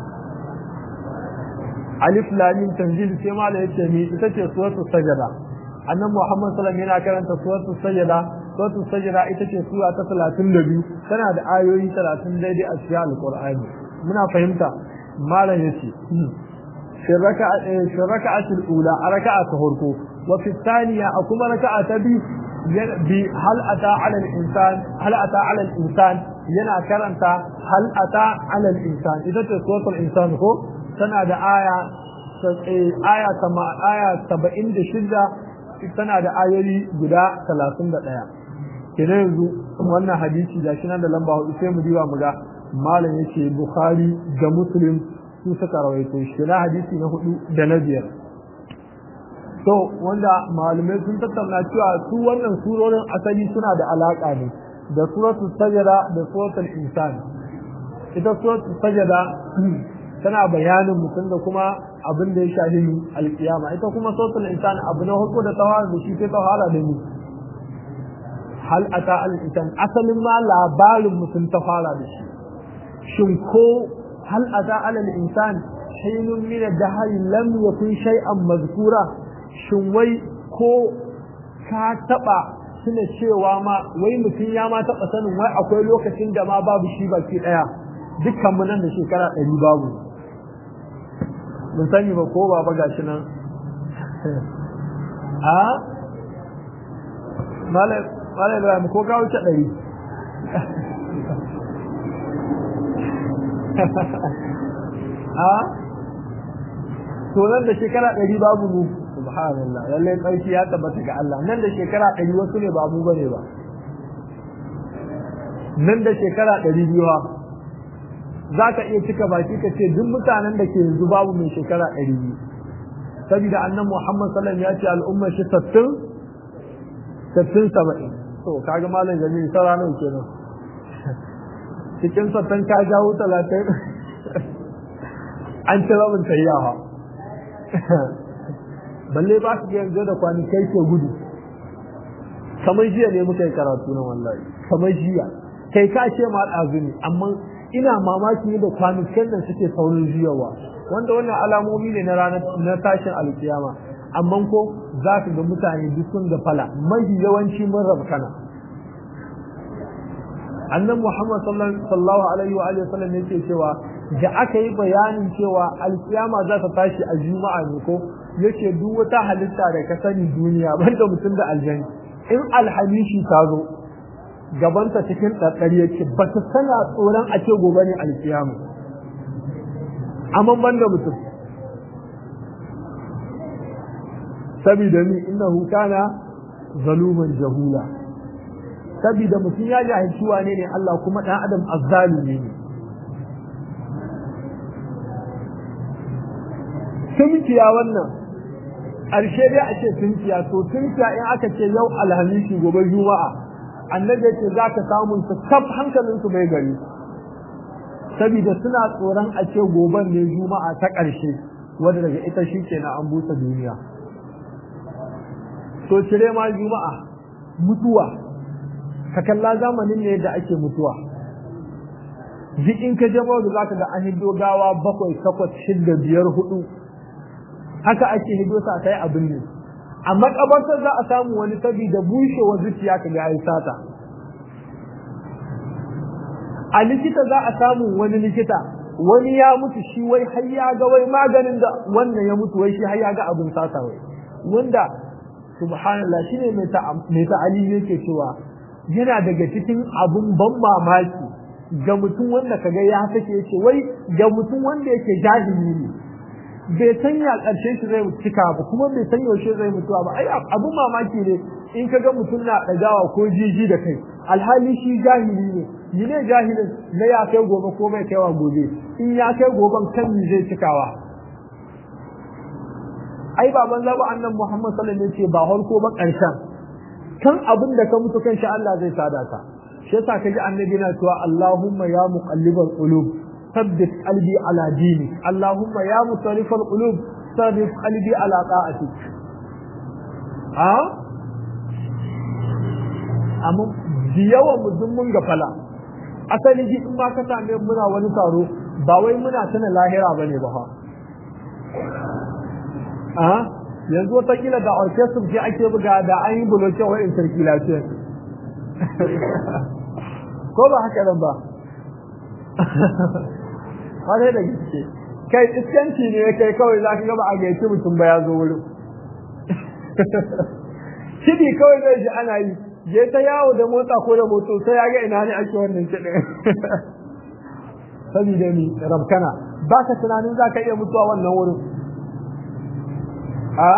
alif lam mim tanzil sai ma da yace mi ita ce suratul sajda annan Muhammad sallam yana karanta suratul sajda suratul sajda ita ce sura ta 32 tana da ayoyi 30 daidai a cikin alqur'ani muna fahimta malam yace في الركعة في الركعة الأولى ركعة هركو وفي الثانية أكما ركعة بي هل أتى على الإنسان هل أتى على الإنسان ينا كرنت هل أتى على الإنسان إذا تسوط الإنسان هو سنة آية آية سما آية سبعين شدة tana da ayoyi guda talatin da ɗaya kenan yanzu wannan hadisi da shi nan da lamba hudu sai mu diba mu ga malam yake bukhari da muslim su suka rawaito shi na hadisi na hudu da na biyar to wanda malamai sun tattauna cewa su wannan surorin asali suna da alaka ne da suratul sajada da suratul insan ita suratul sajada tana bayanin mutum da kuma abin da ya shafi alkiyama ita kuma suratul insan abu na hudu da tawara da shi sai tawara da ni hal ata al insan asalin ma labarin mutum ta fara da shi shin ko هل أتى على الإنسان حين من الدهر لم يكن شيئا مذكورا شوي كو كاتبا suna cewa ma wai mutum ya ma taɓa sanin wai akwai lokacin da ma babu shi baki ɗaya dukkan mu nan da shekara ɗari babu mun sani ba ko ba ga shi nan a malai ibrahim ko ka wuce ɗari a to nan da shekara ɗari babu mu subhanallah lallai tsarki ya tabbata ga Allah nan da shekara ɗari wasu ne ba mu bane ba nan da shekara ɗari biyu za ka iya cika baki ka ce duk mutanen da ke yanzu babu mai shekara ɗari biyu saboda annan muhammad sallam ya ce al'ummar shi sattin sattin saba'in to kaga malam jami'in sara nan kenan cikin sattin ka jawo talatin an ci rabin tayyawa balle ba su yanzu da kwanikai ke gudu kamar jiya ne muka yi karatu na wallahi kamar jiya kai ka ce ma ɗazu ne amma ina mamaki da kwanukan da suke saurin juyawa wanda wannan alamomi ne na ranar na tashin alkiyama amma ko za ka ga mutane duk sun ga fala mafi yawanci mun rabkana annan muhammad sallallahu alaihi wa alihi wasallam yake cewa da aka yi bayanin cewa alkiyama za ta tashi a juma'a ne ko yace duk wata halitta da ka sani duniya banda mutum da aljanni in alhamishi ta zo gabanta cikin ɗaɗɗari yake ba ta sana tsoron a ce gobe ne alkiyama amma ban da mutum sabida ni innahu kana zaluman jahula sabida mutum ya jahilci wane ne Allah kuma ɗan adam azzalumi ne tunkiya wannan ƙarshe dai a ce tunkiya to tunkiya in aka ce yau alhamisi gobe juma'a annabi ce za ka samun su kaf hankalin su bai gari saboda suna tsoron a ce goben ne juma'a ta ƙarshe wanda daga ita shi ke na an busa duniya to cire ma juma'a mutuwa ka kalla zamanin ne da ake mutuwa duk in ka jama da zaka ga an hido gawa bakwai takwas shidda biyar hudu haka ake hido sa kai abin ne a makabartar za a samu wani saboda bushewar zuciya ka ga ai sata a likita za a samu wani likita wani ya mutu shi wai har ya ga wai maganin da wannan ya mutu wai shi har ya ga abin sata wai wanda subhanallah shine mai ta mai ta'ali yake cewa yana daga cikin abun ban mamaki ga mutum wanda kaga ya take yace wai ga mutum wanda yake jahili ne bai san ya ƙarshe shi zai cika ba kuma bai san yaushe zai mutuwa ba ai abun mamaki ne in ka ga mutum na ɗagawa ko jiji da kai alhali shi jahili ne ni ne jahilin na ya kai gobe ko bai kaiwa gobe in ya kai goben kan ni zai cikawa ai baban zabu annan Muhammad sallallahu alaihi wasallam ce ba harko ba ƙarshen kan abin da ka mutu kan shi Allah zai sada ka shi yasa kaji annabi na cewa Allahumma ya muqallibal qulub ثبت قلبي على دينك اللهم يا مصرف القلوب ثبت قلبي على طاعتك ها amma da yawan mu mun gafala asali ji in ba ka same muna wani taro ba wai muna tana lahira bane ba ha a yanzu wata kila da orchestra ce ake buga da an yi buloke wa in circulation ko ba haka nan ba kwarai da gaske kai iskanci ne kai kawai za ka gaba a gaici mutum ba ya zo wurin shidi kawai zai ji ana yi je ta yawo da motsa ko da moto sai ya ga ina ne ake wannan kiɗin saboda ni rabkana ba ka tunanin za ka iya mutuwa wannan wurin a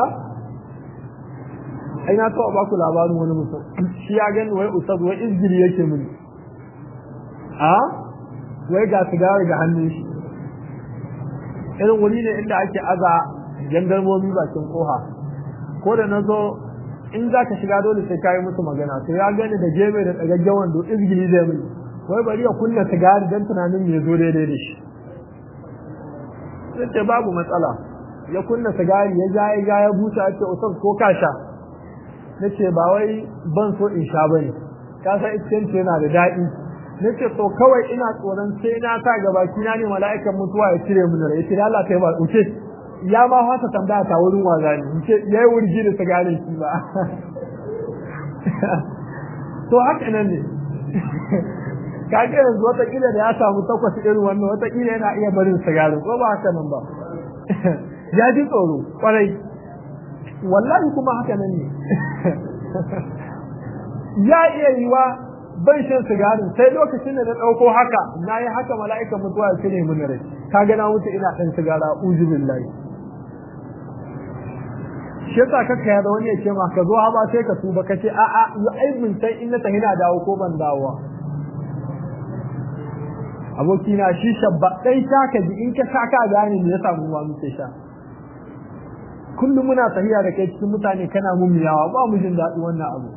ai na taɓa ba ku labarin wani mutum shi ya gani wai ustaz wai izgiri yake mini a wai ga sigari ga hannun shi irin wuri ne inda ake aza jandarmomi bakin koha ko da na zo in za ka shiga dole sai ka yi musu magana to ya gani da geme da tsagaggen wando izgili zai mai wai bari ya kunna sigari don tunanin ya zo daidai da shi sai ce babu matsala ya kunna sigari ya ja ya ja ya busa ya ce usar ko ka sha na ce ba wai ban so in sha bane ka san iskanci yana da daɗi na ce to kawai ina tsoron sai na sa gaba kina ne mala'ikan mutuwa ya cire min rai sai Allah kai ba uce ya ma fata tambaya ta wurin waza ne ce yayi wurgi da sigarin shi ba to haka nan ne kage yanzu wata kila da ya samu takwas irin wannan wata kila yana iya barin sigarin ko ba haka nan ba ya ji tsoro kwarai wallahi kuma haka nan ne ya iya yiwa ban shan sigarin sai lokacin da na ɗauko haka na yi haka mala'ikan mutuwa ya cire mini rai ka gana mutu ina ɗan sigara uzu billahi shi yasa kaka ya da wani ya ce ma ka zo ha ba sai ka tuba ka ce a'a yi aibin sai in na tafi na dawo ko ban dawowa abokina shi shabba ɗan sha ka ji in ka sha ka gane me ya samu ma muke sha kullum muna tafiya da kai cikin mutane kana mummiyawa ba mu jin daɗi wannan abu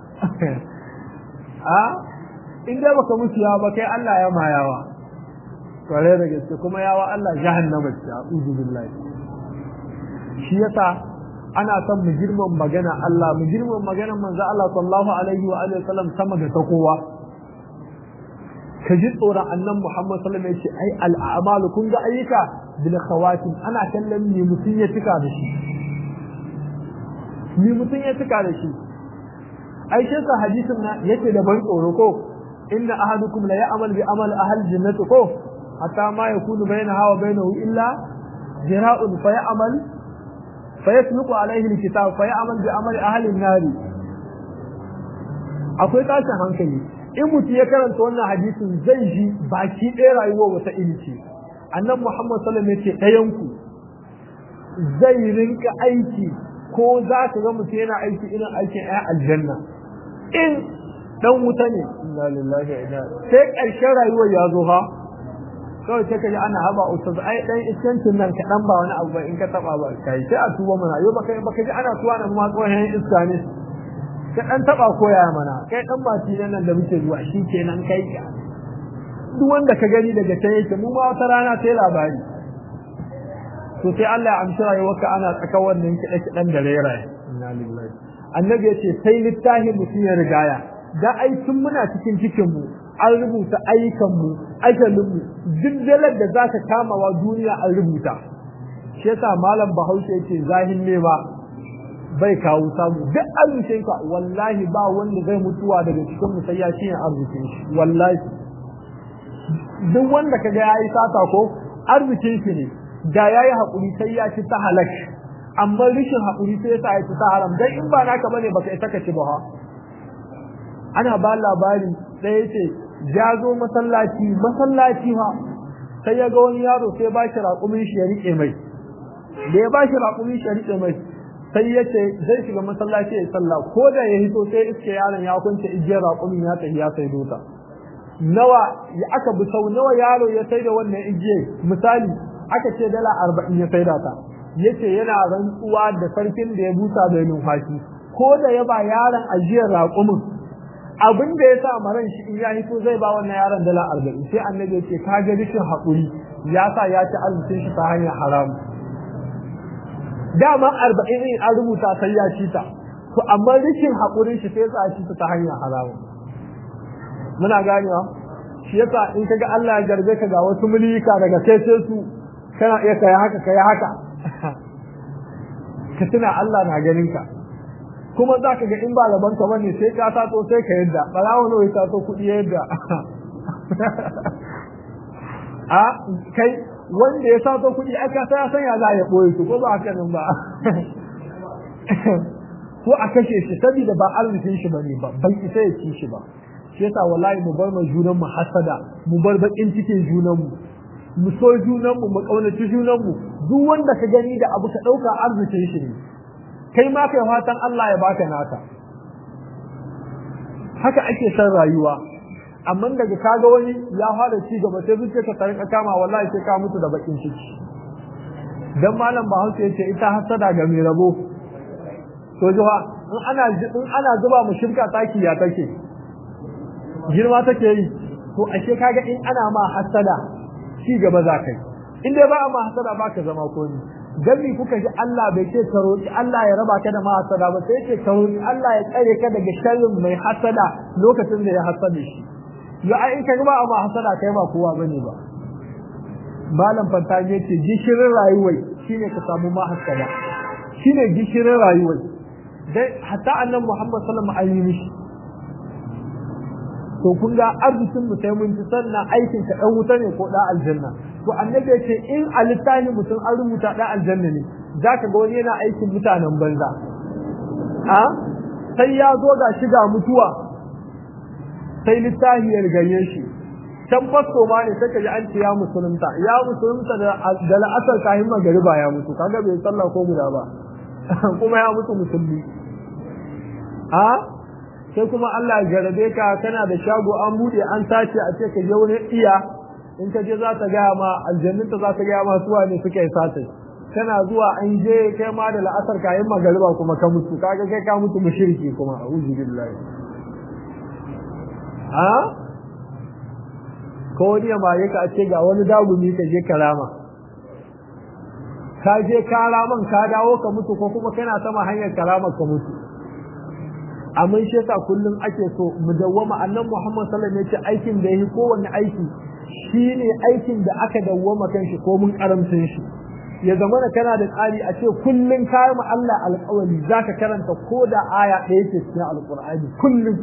a in dai baka musu yawa ba kai Allah ya ma yawa kware da gaske kuma yawa Allah jahannama ce a'udhu billahi shi yasa ana son mu girman magana Allah mu girman magana manzo Allah sallallahu alaihi wa alihi wasallam sama da ta kowa ka ji tsoron annan Muhammad sallallahu alaihi wasallam ya ce ai al'amalu kun ga ayyuka bil khawatim ana kallon me mutun ya tuka da shi me mutun ya tuka da shi ai shi sa hadisin na yake da ban tsoro ko inna ahadukum la ya'mal bi amal ahli jannati ko hatta ma yakunu bainaha wa bainahu illa jira'un fa ya'mal fa yasluqu alayhi alkitab fa ya'mal bi amali ahli an-nar akwai tashin hankali in mutum ya karanta wannan hadisin zai ji baki ɗaya rayuwar wata ilci annan muhammad sallallahu alaihi wasallam yace ɗayan ku zai rinka aiki ko za ka ga mutum yana aiki irin aikin ɗaya aljanna in dan wuta ne inna lillahi wa inna sai ƙarshen rayuwar ya zo ha kawai sai ka ji ana haba ustaz ai dan iskancin nan ka dan ba wani abu ba in ka taba ba kai sai a tuba mana yau baka baka ji ana tuwa nan ma tsohon iska ne ka dan taba koya mana kai dan ba nan da muke zuwa shi kenan kai duk wanda ka gani daga can yake mu ma wata rana sai labari to sai Allah ya amshi rayuwarka ana tsaka wannan kiɗe kiɗan da rairaye inna lillahi annabi ya ce sai littahi mutum ya rigaya da ai tun muna cikin cikin mu an rubuta ayyukan mu ajalin mu duk dalar da zaka kamawa duniya an rubuta shi yasa malam Bahaushe yace zahin ne ba bai kawo samu duk arzikin ka wallahi ba wanda zai mutuwa daga cikin mu sai ya ci arzikin shi wallahi duk wanda kaga yayi sata ko arzikin shi ne da yayi hakuri sai ya ci ta halak amma rishin hakuri sai ya sa ya ci ta haram dan in ba naka bane baka isa ka ci ba ha ana ba labari sai yace ya zo masallaci masallaci ha sai ya ga wani yaro sai ba shi raƙumin shi ya rike mai da ya ba shi raƙumin shi ya rike mai sai ya ce zai shiga masallaci ya sallah ko da ya hito sai iske yaron ya kunce igiyar raƙumin ya tafi ya sai dota nawa ya aka bi sau nawa yaro ya sai da wannan igiyar misali aka ce dala arba'in ya sai da ta yace yana rantsuwa da sarkin da ya busa da numfashi ko da ya ba yaron ajiyar raƙumin abin da ya sa maran shi in ya hito zai ba wannan yaron dala arba'in sai annabi ya ce ka ga rishin haƙuri ya sa ya ci arzikin shi ta hanyar haramu dama arba'in in an rubuta sai ya ci ta to amma rikin haƙurin shi sai ya ci ta hanyar haramu muna ganewa shi yasa in kaga Allah ya garbe ka ga wasu mulika daga kai sai su kana iya kai haka kai haka ka tuna Allah na ganin ka kuma za ka ga in ba gaban ka bane sai ka sato sai ka yadda barawo nawa ya sato kuɗi yadda a kai wanda ya sato kuɗi aka sai ya sanya za ya ɓoye su ko ba haka nan ba ko a kashe shi saboda ba arzikin shi bane ba ban isa ya ci shi ba shi yasa wallahi mu bar mai junan mu hasada mu bar bakin cikin junan mu mu so junan mu mu kaunaci junan mu duk wanda ka gani da abu ka dauka arzikin shi ne kai ma kai fatan Allah ya baka naka haka ake san rayuwa amma daga kaga wani ya fara ci gaba sai zuciya ka tarin kama wallahi sai ka mutu da bakin ciki dan malam Bahaushe yace ita hasada ga mai rabo to jiwa in ana in ana zuba mu shirka taki ya take girma take yi to ashe kaga in ana ma hasada ci gaba za kai in dai ba ma hasada ba ka zama ko ni dan mi kuka ji Allah bai ce ka roki Allah ya raba ka da ma hasada ba sai ce ka roki Allah ya tsare ka daga sharrin mai hasada lokacin da ya hasade shi ya ai in ka ga ba ma hasada kai ba kowa bane ba malam fanta ne ce gishirin rayuwar shine ka samu ma hasada shine gishirin rayuwar dai hatta annabi Muhammad sallallahu alaihi wasallam to kun ga arzikin mu sai mun ci sannan aikin ka dan wuta ne ko da aljanna to annabi ya ce in a littafi mutum an rubuta da aljanna ne zaka ga wani yana aikin mutanen banza a sai ya zo ga shiga mutuwa sai littafi ya rigaye shi can fasto ma ne sai ka ji an ce ya musulunta ya musulunta da da la'asar kahin magariba ya mutu kaga bai sallah ko guda ba kuma ya mutu musulmi a sai kuma Allah ya jarabe ka kana da shago an bude an sace a ce ka je wani iya in ka je za ta gaya ma aljanninta za ta gaya ma suwa ne suka yi sace kana zuwa an je kai ma da la'asar kayan magariba kuma ka mutu kaga kai ka mutu mushriki kuma a'udhu billahi ha ko wani ya maye ka a ce ga wani dagumi ka je karama ka je karaman ka dawo ka mutu ko kuma kana sama hanyar karama ka mutu amma shi yasa kullum ake so mu dawwama annabi Muhammad sallallahu alaihi wasallam aikin da yake kowanne aiki shine aikin da aka dawwama kanshi ko mun karamcin shi ya zama da kana da tsari a ce kullum kayan ma Allah alƙawari zaka karanta ko da aya ɗaya ce cikin alƙur'ani kullum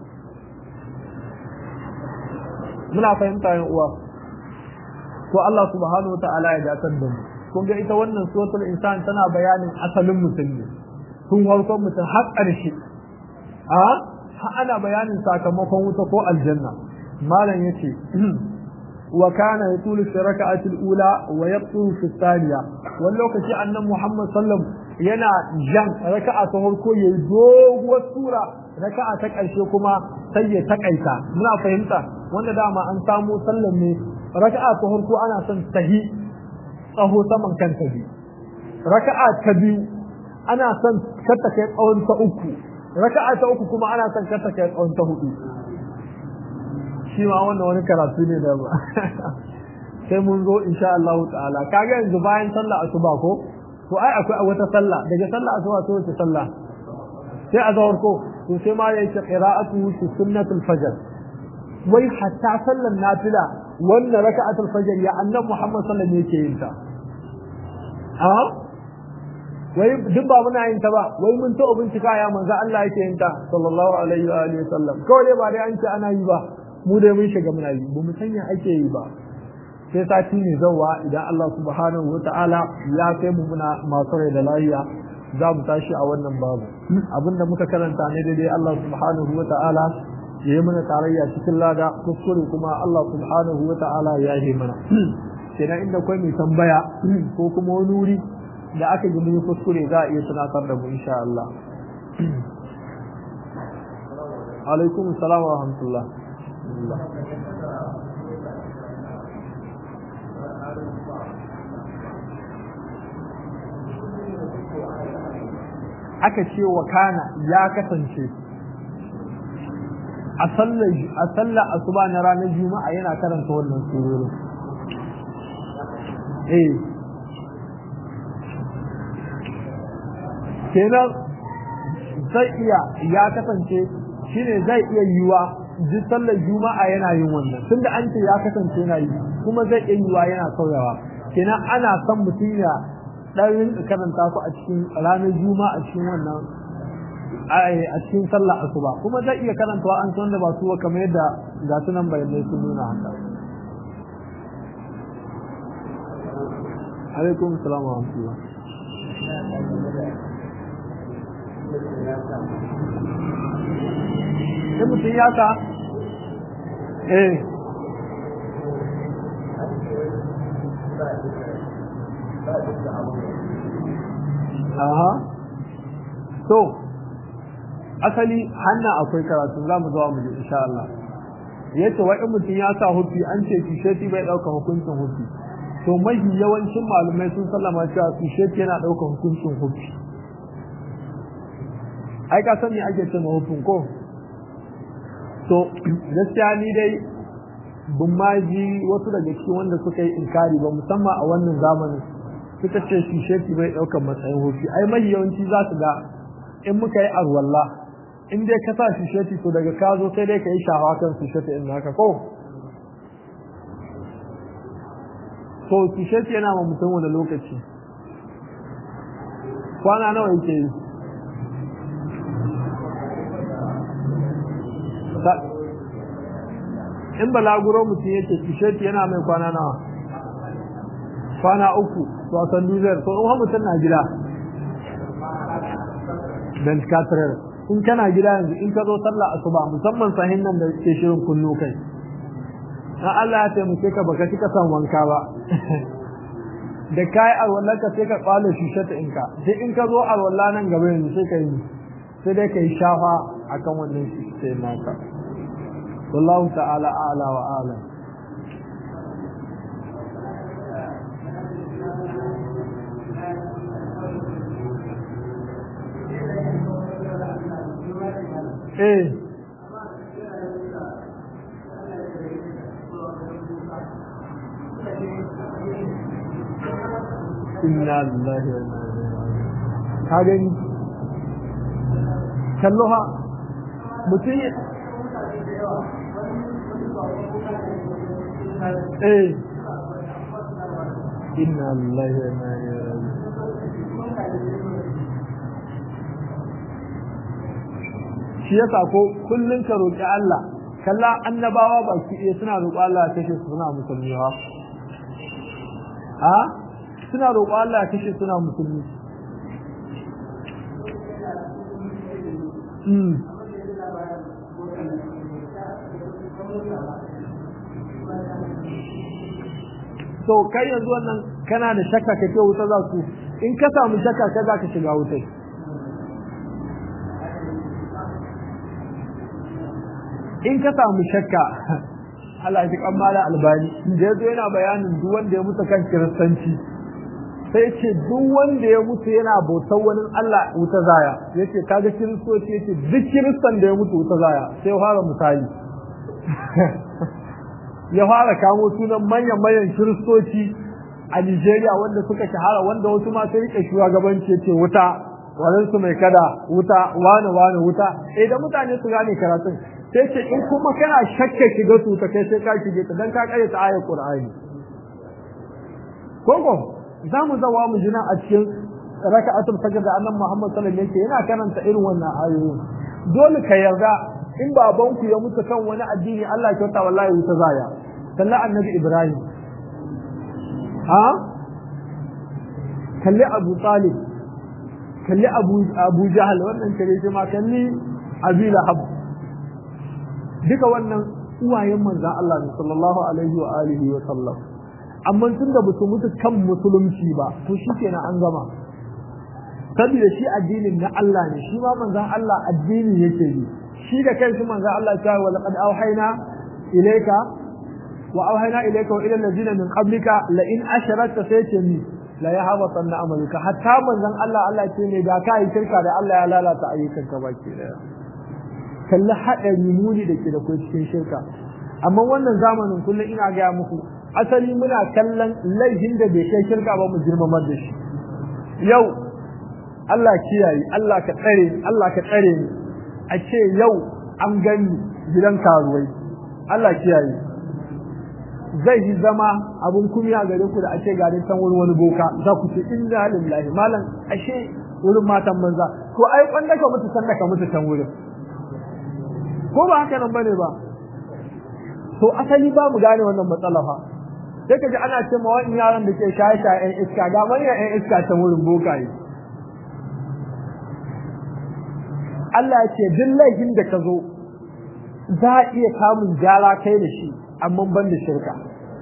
muna fahimta yan uwa ko Allah subhanahu wataala ya datar da mu kun ga ita wannan suratul insan tana bayanin asalin mutum ne tun farkon mutum har ƙarshe a ana bayanin sakamakon wuta ko aljanna malam yace wa kana yatulu fi rak'ati al-ula wa yaqtu fi thaniya wani lokaci annabi Muhammad sallam yana jan raka'a ta farko yayi doguwar sura raka'a ta ƙarshe kuma sai ya takaita muna fahimta wanda dama an samu sallan ne raka'a ta farko ana son tahi tsaho saman kanta biyu raka'a ta biyu ana son kata kai tsawon ta uku raka'a ta uku kuma ana son kata kai tsawon ta hudu shi ma wannan wani karatu ne da ba sai mun zo insha Allah ta'ala kaga yanzu bayan sallah asuba ko to ai akwai wata sallah daga sallah asuba sai wata sallah sai azhar ko to sai ma yake qira'atu fi sunnatul fajr wai hatta sallan nafila wannan raka'atul fajr ya annabi Muhammad sallallahu alaihi wasallam yake yin ta a wai duk ba muna yin ta ba wai mun ta bincika ya manzo Allah yake yin ta sallallahu alaihi wa alihi wasallam kawai dai ba dai an ce ana yi ba mu dai mun shiga muna yi ba mu sanya ake yi ba sai sati ne zawa idan Allah subhanahu wa ta'ala ya kai mu muna masu rai da lafiya za mu tashi a wannan babu abinda muka karanta ne daidai Allah subhanahu wa ta'ala ya yi mana tarayya cikin lada kuskure kuma Allah subhanahu wa ta'ala ya yi mana kenan inda kwai mai tambaya ko kuma wani wuri da aka ji mun kuskure za a iya tunatar da mu insha Allah alaikum salam wa rahmatullah aka ce wa kana ya kasance a sallar asuba na ranar juma'a yana karanta wannan surorin eh kenan zai iya ya kasance shine zai iya yiwa duk sallar juma'a yana yin wannan tunda an ce ya kasance yana yi kuma zai iya yiwa yana sauyawa kenan ana son mutum ya dan rinka karanta su a cikin ranar juma'a a cikin wannan a cikin sallar asuba kuma zai iya karantawa an san da ba su kamar yadda ga su nan bayanai sun nuna haka alaikum salam wa rahmatullah sai mutum ya sa eh aha to asali hanna akwai karatu za mu zuwa mu je insha Allah yace wa in mutum ya sa hufi an ce tisheti bai dauka hukuncin hufi to mahi yawancin malumai sun sallama cewa tisheti yana dauka hukuncin hufi ai ka san me ake cewa hufin ko to gaskiya ni dai bin ma ji wasu daga cikin wanda suka yi inkari ba musamman a wannan zamanin suka ce tisheti bai dauka matsayin hufi ai mahi yawanci za su ga in muka yi arwalla in dai ka sa tisheti to daga ka zo sai dai ka yi shawa kan tisheti in haka ko to tisheti yana ma mutum wani lokaci kwana nawa yake yi in balaguro mutum yake tisheti yana mai kwana nawa kwana uku to a san duzar to in mutum na gida dan katarar in kana gida yanzu in ka zo sallah asuba musamman sahin nan da ke shirin kunno kai na Allah ya taimake ka baka cika san wanka ba da kai alwala ka sai ka kwalo shishata in ka sai in ka zo alwala nan gaba yanzu sai ka yi sai dai ka yi shafa akan wannan sai naka wallahu ta'ala a'la wa a'lam eh inna lillahi wa inna ilaihi raji'un ka gani kallo ha mutum eh inna lillahi wa inna ilaihi raji'un shi yasa ko kullun ka roki Allah kalla annabawa baki ɗaya suna roƙo Allah ya kashe su suna musulmi ha ha suna roƙo Allah ya kashe suna musulmi mm so kai yanzu wannan kana da shakka kake wuta za su in ka samu shakka ka za ka shiga wutai in ka samu shakka Allah ya kan mala albani da yazo yana bayanin duk wanda ya mutu kan kiristanci sai ce duk wanda ya mutu yana bautar wani Allah wuta zaya yace kaga kiristoci yace duk kiristan da ya mutu wuta zaya sai fara misali ya fara kamo sunan manyan manyan kiristoci a Nigeria wanda suka shahara wanda wasu ma sai rike shugabanci yace wuta wadansu mai kada wuta wane wane wuta eh da mutane su gane karatun sai ce in kuma kana shakka shiga su ta kai sai ka shige ta dan ka kare ta ayar Qur'ani koko za mu zawa mu jina a cikin raka'atul fajr da annabi Muhammad sallallahu alaihi wasallam yana karanta irin wannan ayoyi dole ka yarda in babanku ya mutu kan wani addini Allah ya kyauta wallahi wuta zaya kalli annabi Ibrahim ha kalli Abu Talib kalli Abu Abu Jahal wannan kare shi ma kalli Abi Lahab duka wannan uwayen manzan Allah ne sallallahu alaihi wa alihi wa sallam amma tun da basu mutu kan musulunci ba to shikenan an gama saboda shi addinin na Allah ne shi ma manzan Allah addini yake yi shi da kanshi manzan Allah ta wa laqad auhayna ilayka wa auhayna ilayka wa ila allazina min qablika la in asharakta sayce mi la yahbatanna amaluka hatta manzan Allah Allah ce ne da kai shirka da Allah ya lalata ayyukanka baki daya kalli haɗari muni da ke da kai cikin shirka amma wannan zamanin kullum ina gaya muku asali muna kallon laifin da bai kai shirka ba mu girmamar da shi yau Allah kiyaye Allah ka tsare Allah ka tsare ni a ce yau an gani gidan karuwai Allah kiyaye zai yi zama abun kumiya gare ku da a ce ga can wurin wani boka za ku ce inna lillahi malam ashe wurin matan manza ko ai kwanda ka mutu sanda ka mutu can wurin ko ba haka nan bane ba to asali ba mu gane wannan matsala fa sai kaji ana ce ma wani yaran da ke shaye shaye ɗan iska ga manyan ɗan iska ta wurin bokaye Allah ya ce duk laifin da ka zo za a iya kamun gyara kai da shi amma ban da shirka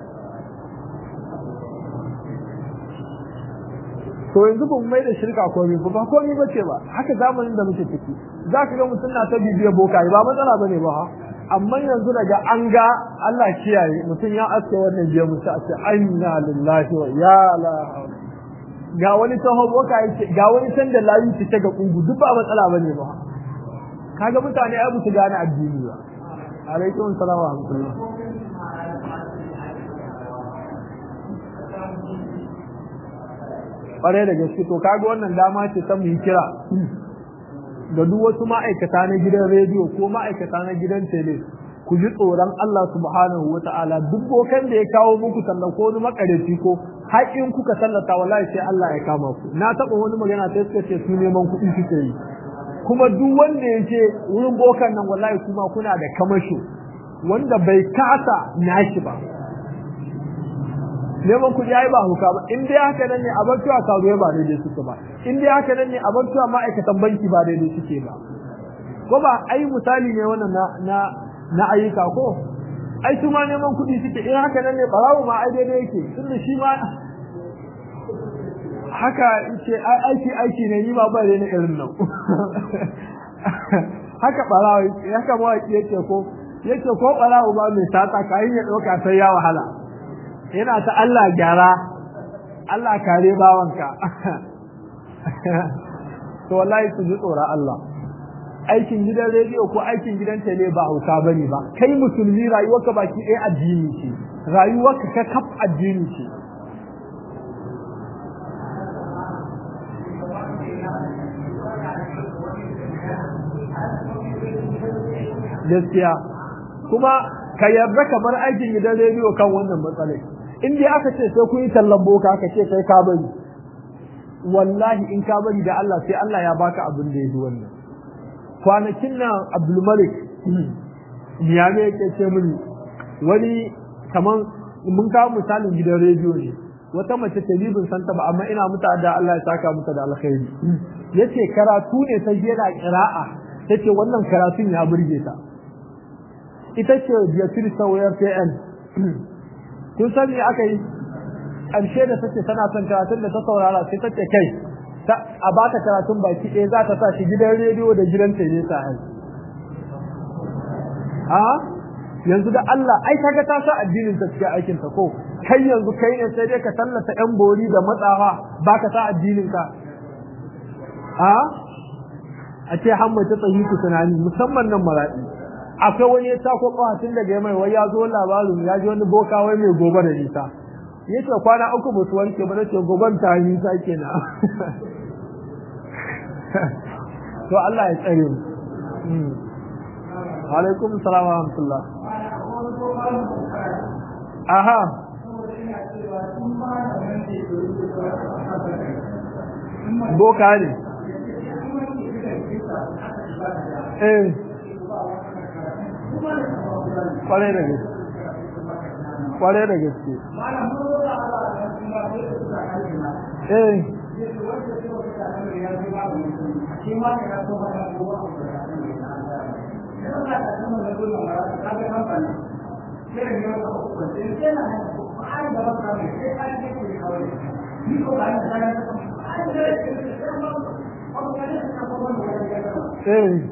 to yanzu ba mu mai da shirka komai ba ba komai ba ce ba haka zamanin da muke ciki za ka ga mutum na ta bibiya bokaye ba matsala bane ba ha amma yanzu daga an ga Allah kiyaye mutum ya aske wannan biya mutu a ce inna lillahi wa ya la ga wani taho bokaye ce ga wani san da layu ce ga kungu duk ba matsala bane ba kaga mutane ai su gane addini ba alaikum salam wa rahmatullah kwarai da gaske to kaga wannan dama ce ta mu yi kira ga duk wasu ma'aikata na gidan rediyo ko ma'aikata na gidan tele ku ji tsoron Allah subhanahu wa ta'ala duk bokan da ya kawo muku sallan ko wani makareci ko haƙin kuka sallata wallahi sai Allah ya kama ku na taɓa wani magana sai suka ce su neman kuɗi suke yi kuma duk wanda ya ce wurin bokan nan wallahi kuma kuna da kamasho wanda bai kasa nashi ba neman kuɗi ai ba huka ba in dai haka nan ne a bar cewa karuwa ba daidai suke ba in dai haka nan ne a bar cewa ma'aikatan banki ba daidai suke ba ko ba ai misali ne wannan na na na ayyuka ko ai su ma neman kuɗi suke in haka nan ne barawo ma ai daidai yake tunda shi ma haka ce aiki aiki ne ni ma ba da irin nan haka barawo haka mawaki yake ko yake ko barawo ba mai sata kayan ya ɗauka sai ya wahala yana ta Allah gyara Allah kare bawanka to wallahi su ji tsoron Allah aikin gidan rediyo ko aikin gidan tele ba hauka bane ba kai musulmi rayuwarka baki ɗaya addini ce rayuwarka ka kaf addini ce gaskiya kuma ka yarda kamar aikin gidan rediyo kan wannan matsalai in dai aka ce sai kun yi tallan boka aka ce kai ka bari wallahi in ka bari da Allah sai Allah ya baka abin da ya yi wannan kwanakin nan Abdulmalik Niyame yake ce mini wani kaman mun kawo misalin gidan rediyo ne wata mace ta bin santa ba amma ina muta da Allah ya saka mata da alkhairi yace karatu ne sai yana qira'a tace wannan karatun ya burge ta ita ce Beatrice Sawyer PN kun san me aka yi ƙarshe da take tana son karatun da ta saurara sai take kai a ba ta karatun baki ɗaya za ta sa shi gidan rediyo da gidan tele sa hai a yanzu da Allah ai kaga ta sa addinin ta cikin aikin ta ko kai yanzu kai ne sai dai ka tallata yan bori da matsawa ba ka sa addinin ka a a ce hamma ta tsayi ku tunani musamman nan maraɗi akwai wani ya tako tun daga mai wai ya zo labarin ya ji wani boka wai mai gobe da nisa yace kwana uku ba su wanke ba nace goban ta nisa kenan to Allah ya tsare mu alaikum salam wa rahmatullah aha boka ne eh kwarai da gaske kwarai da gaske eh eh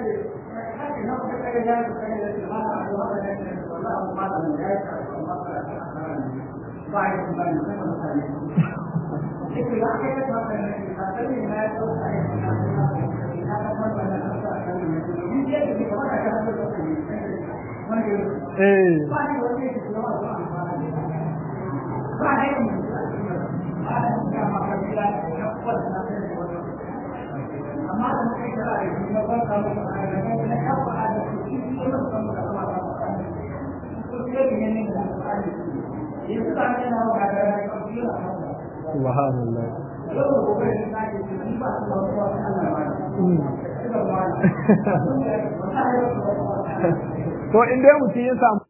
eh subhanallah to in dai mutum ya samu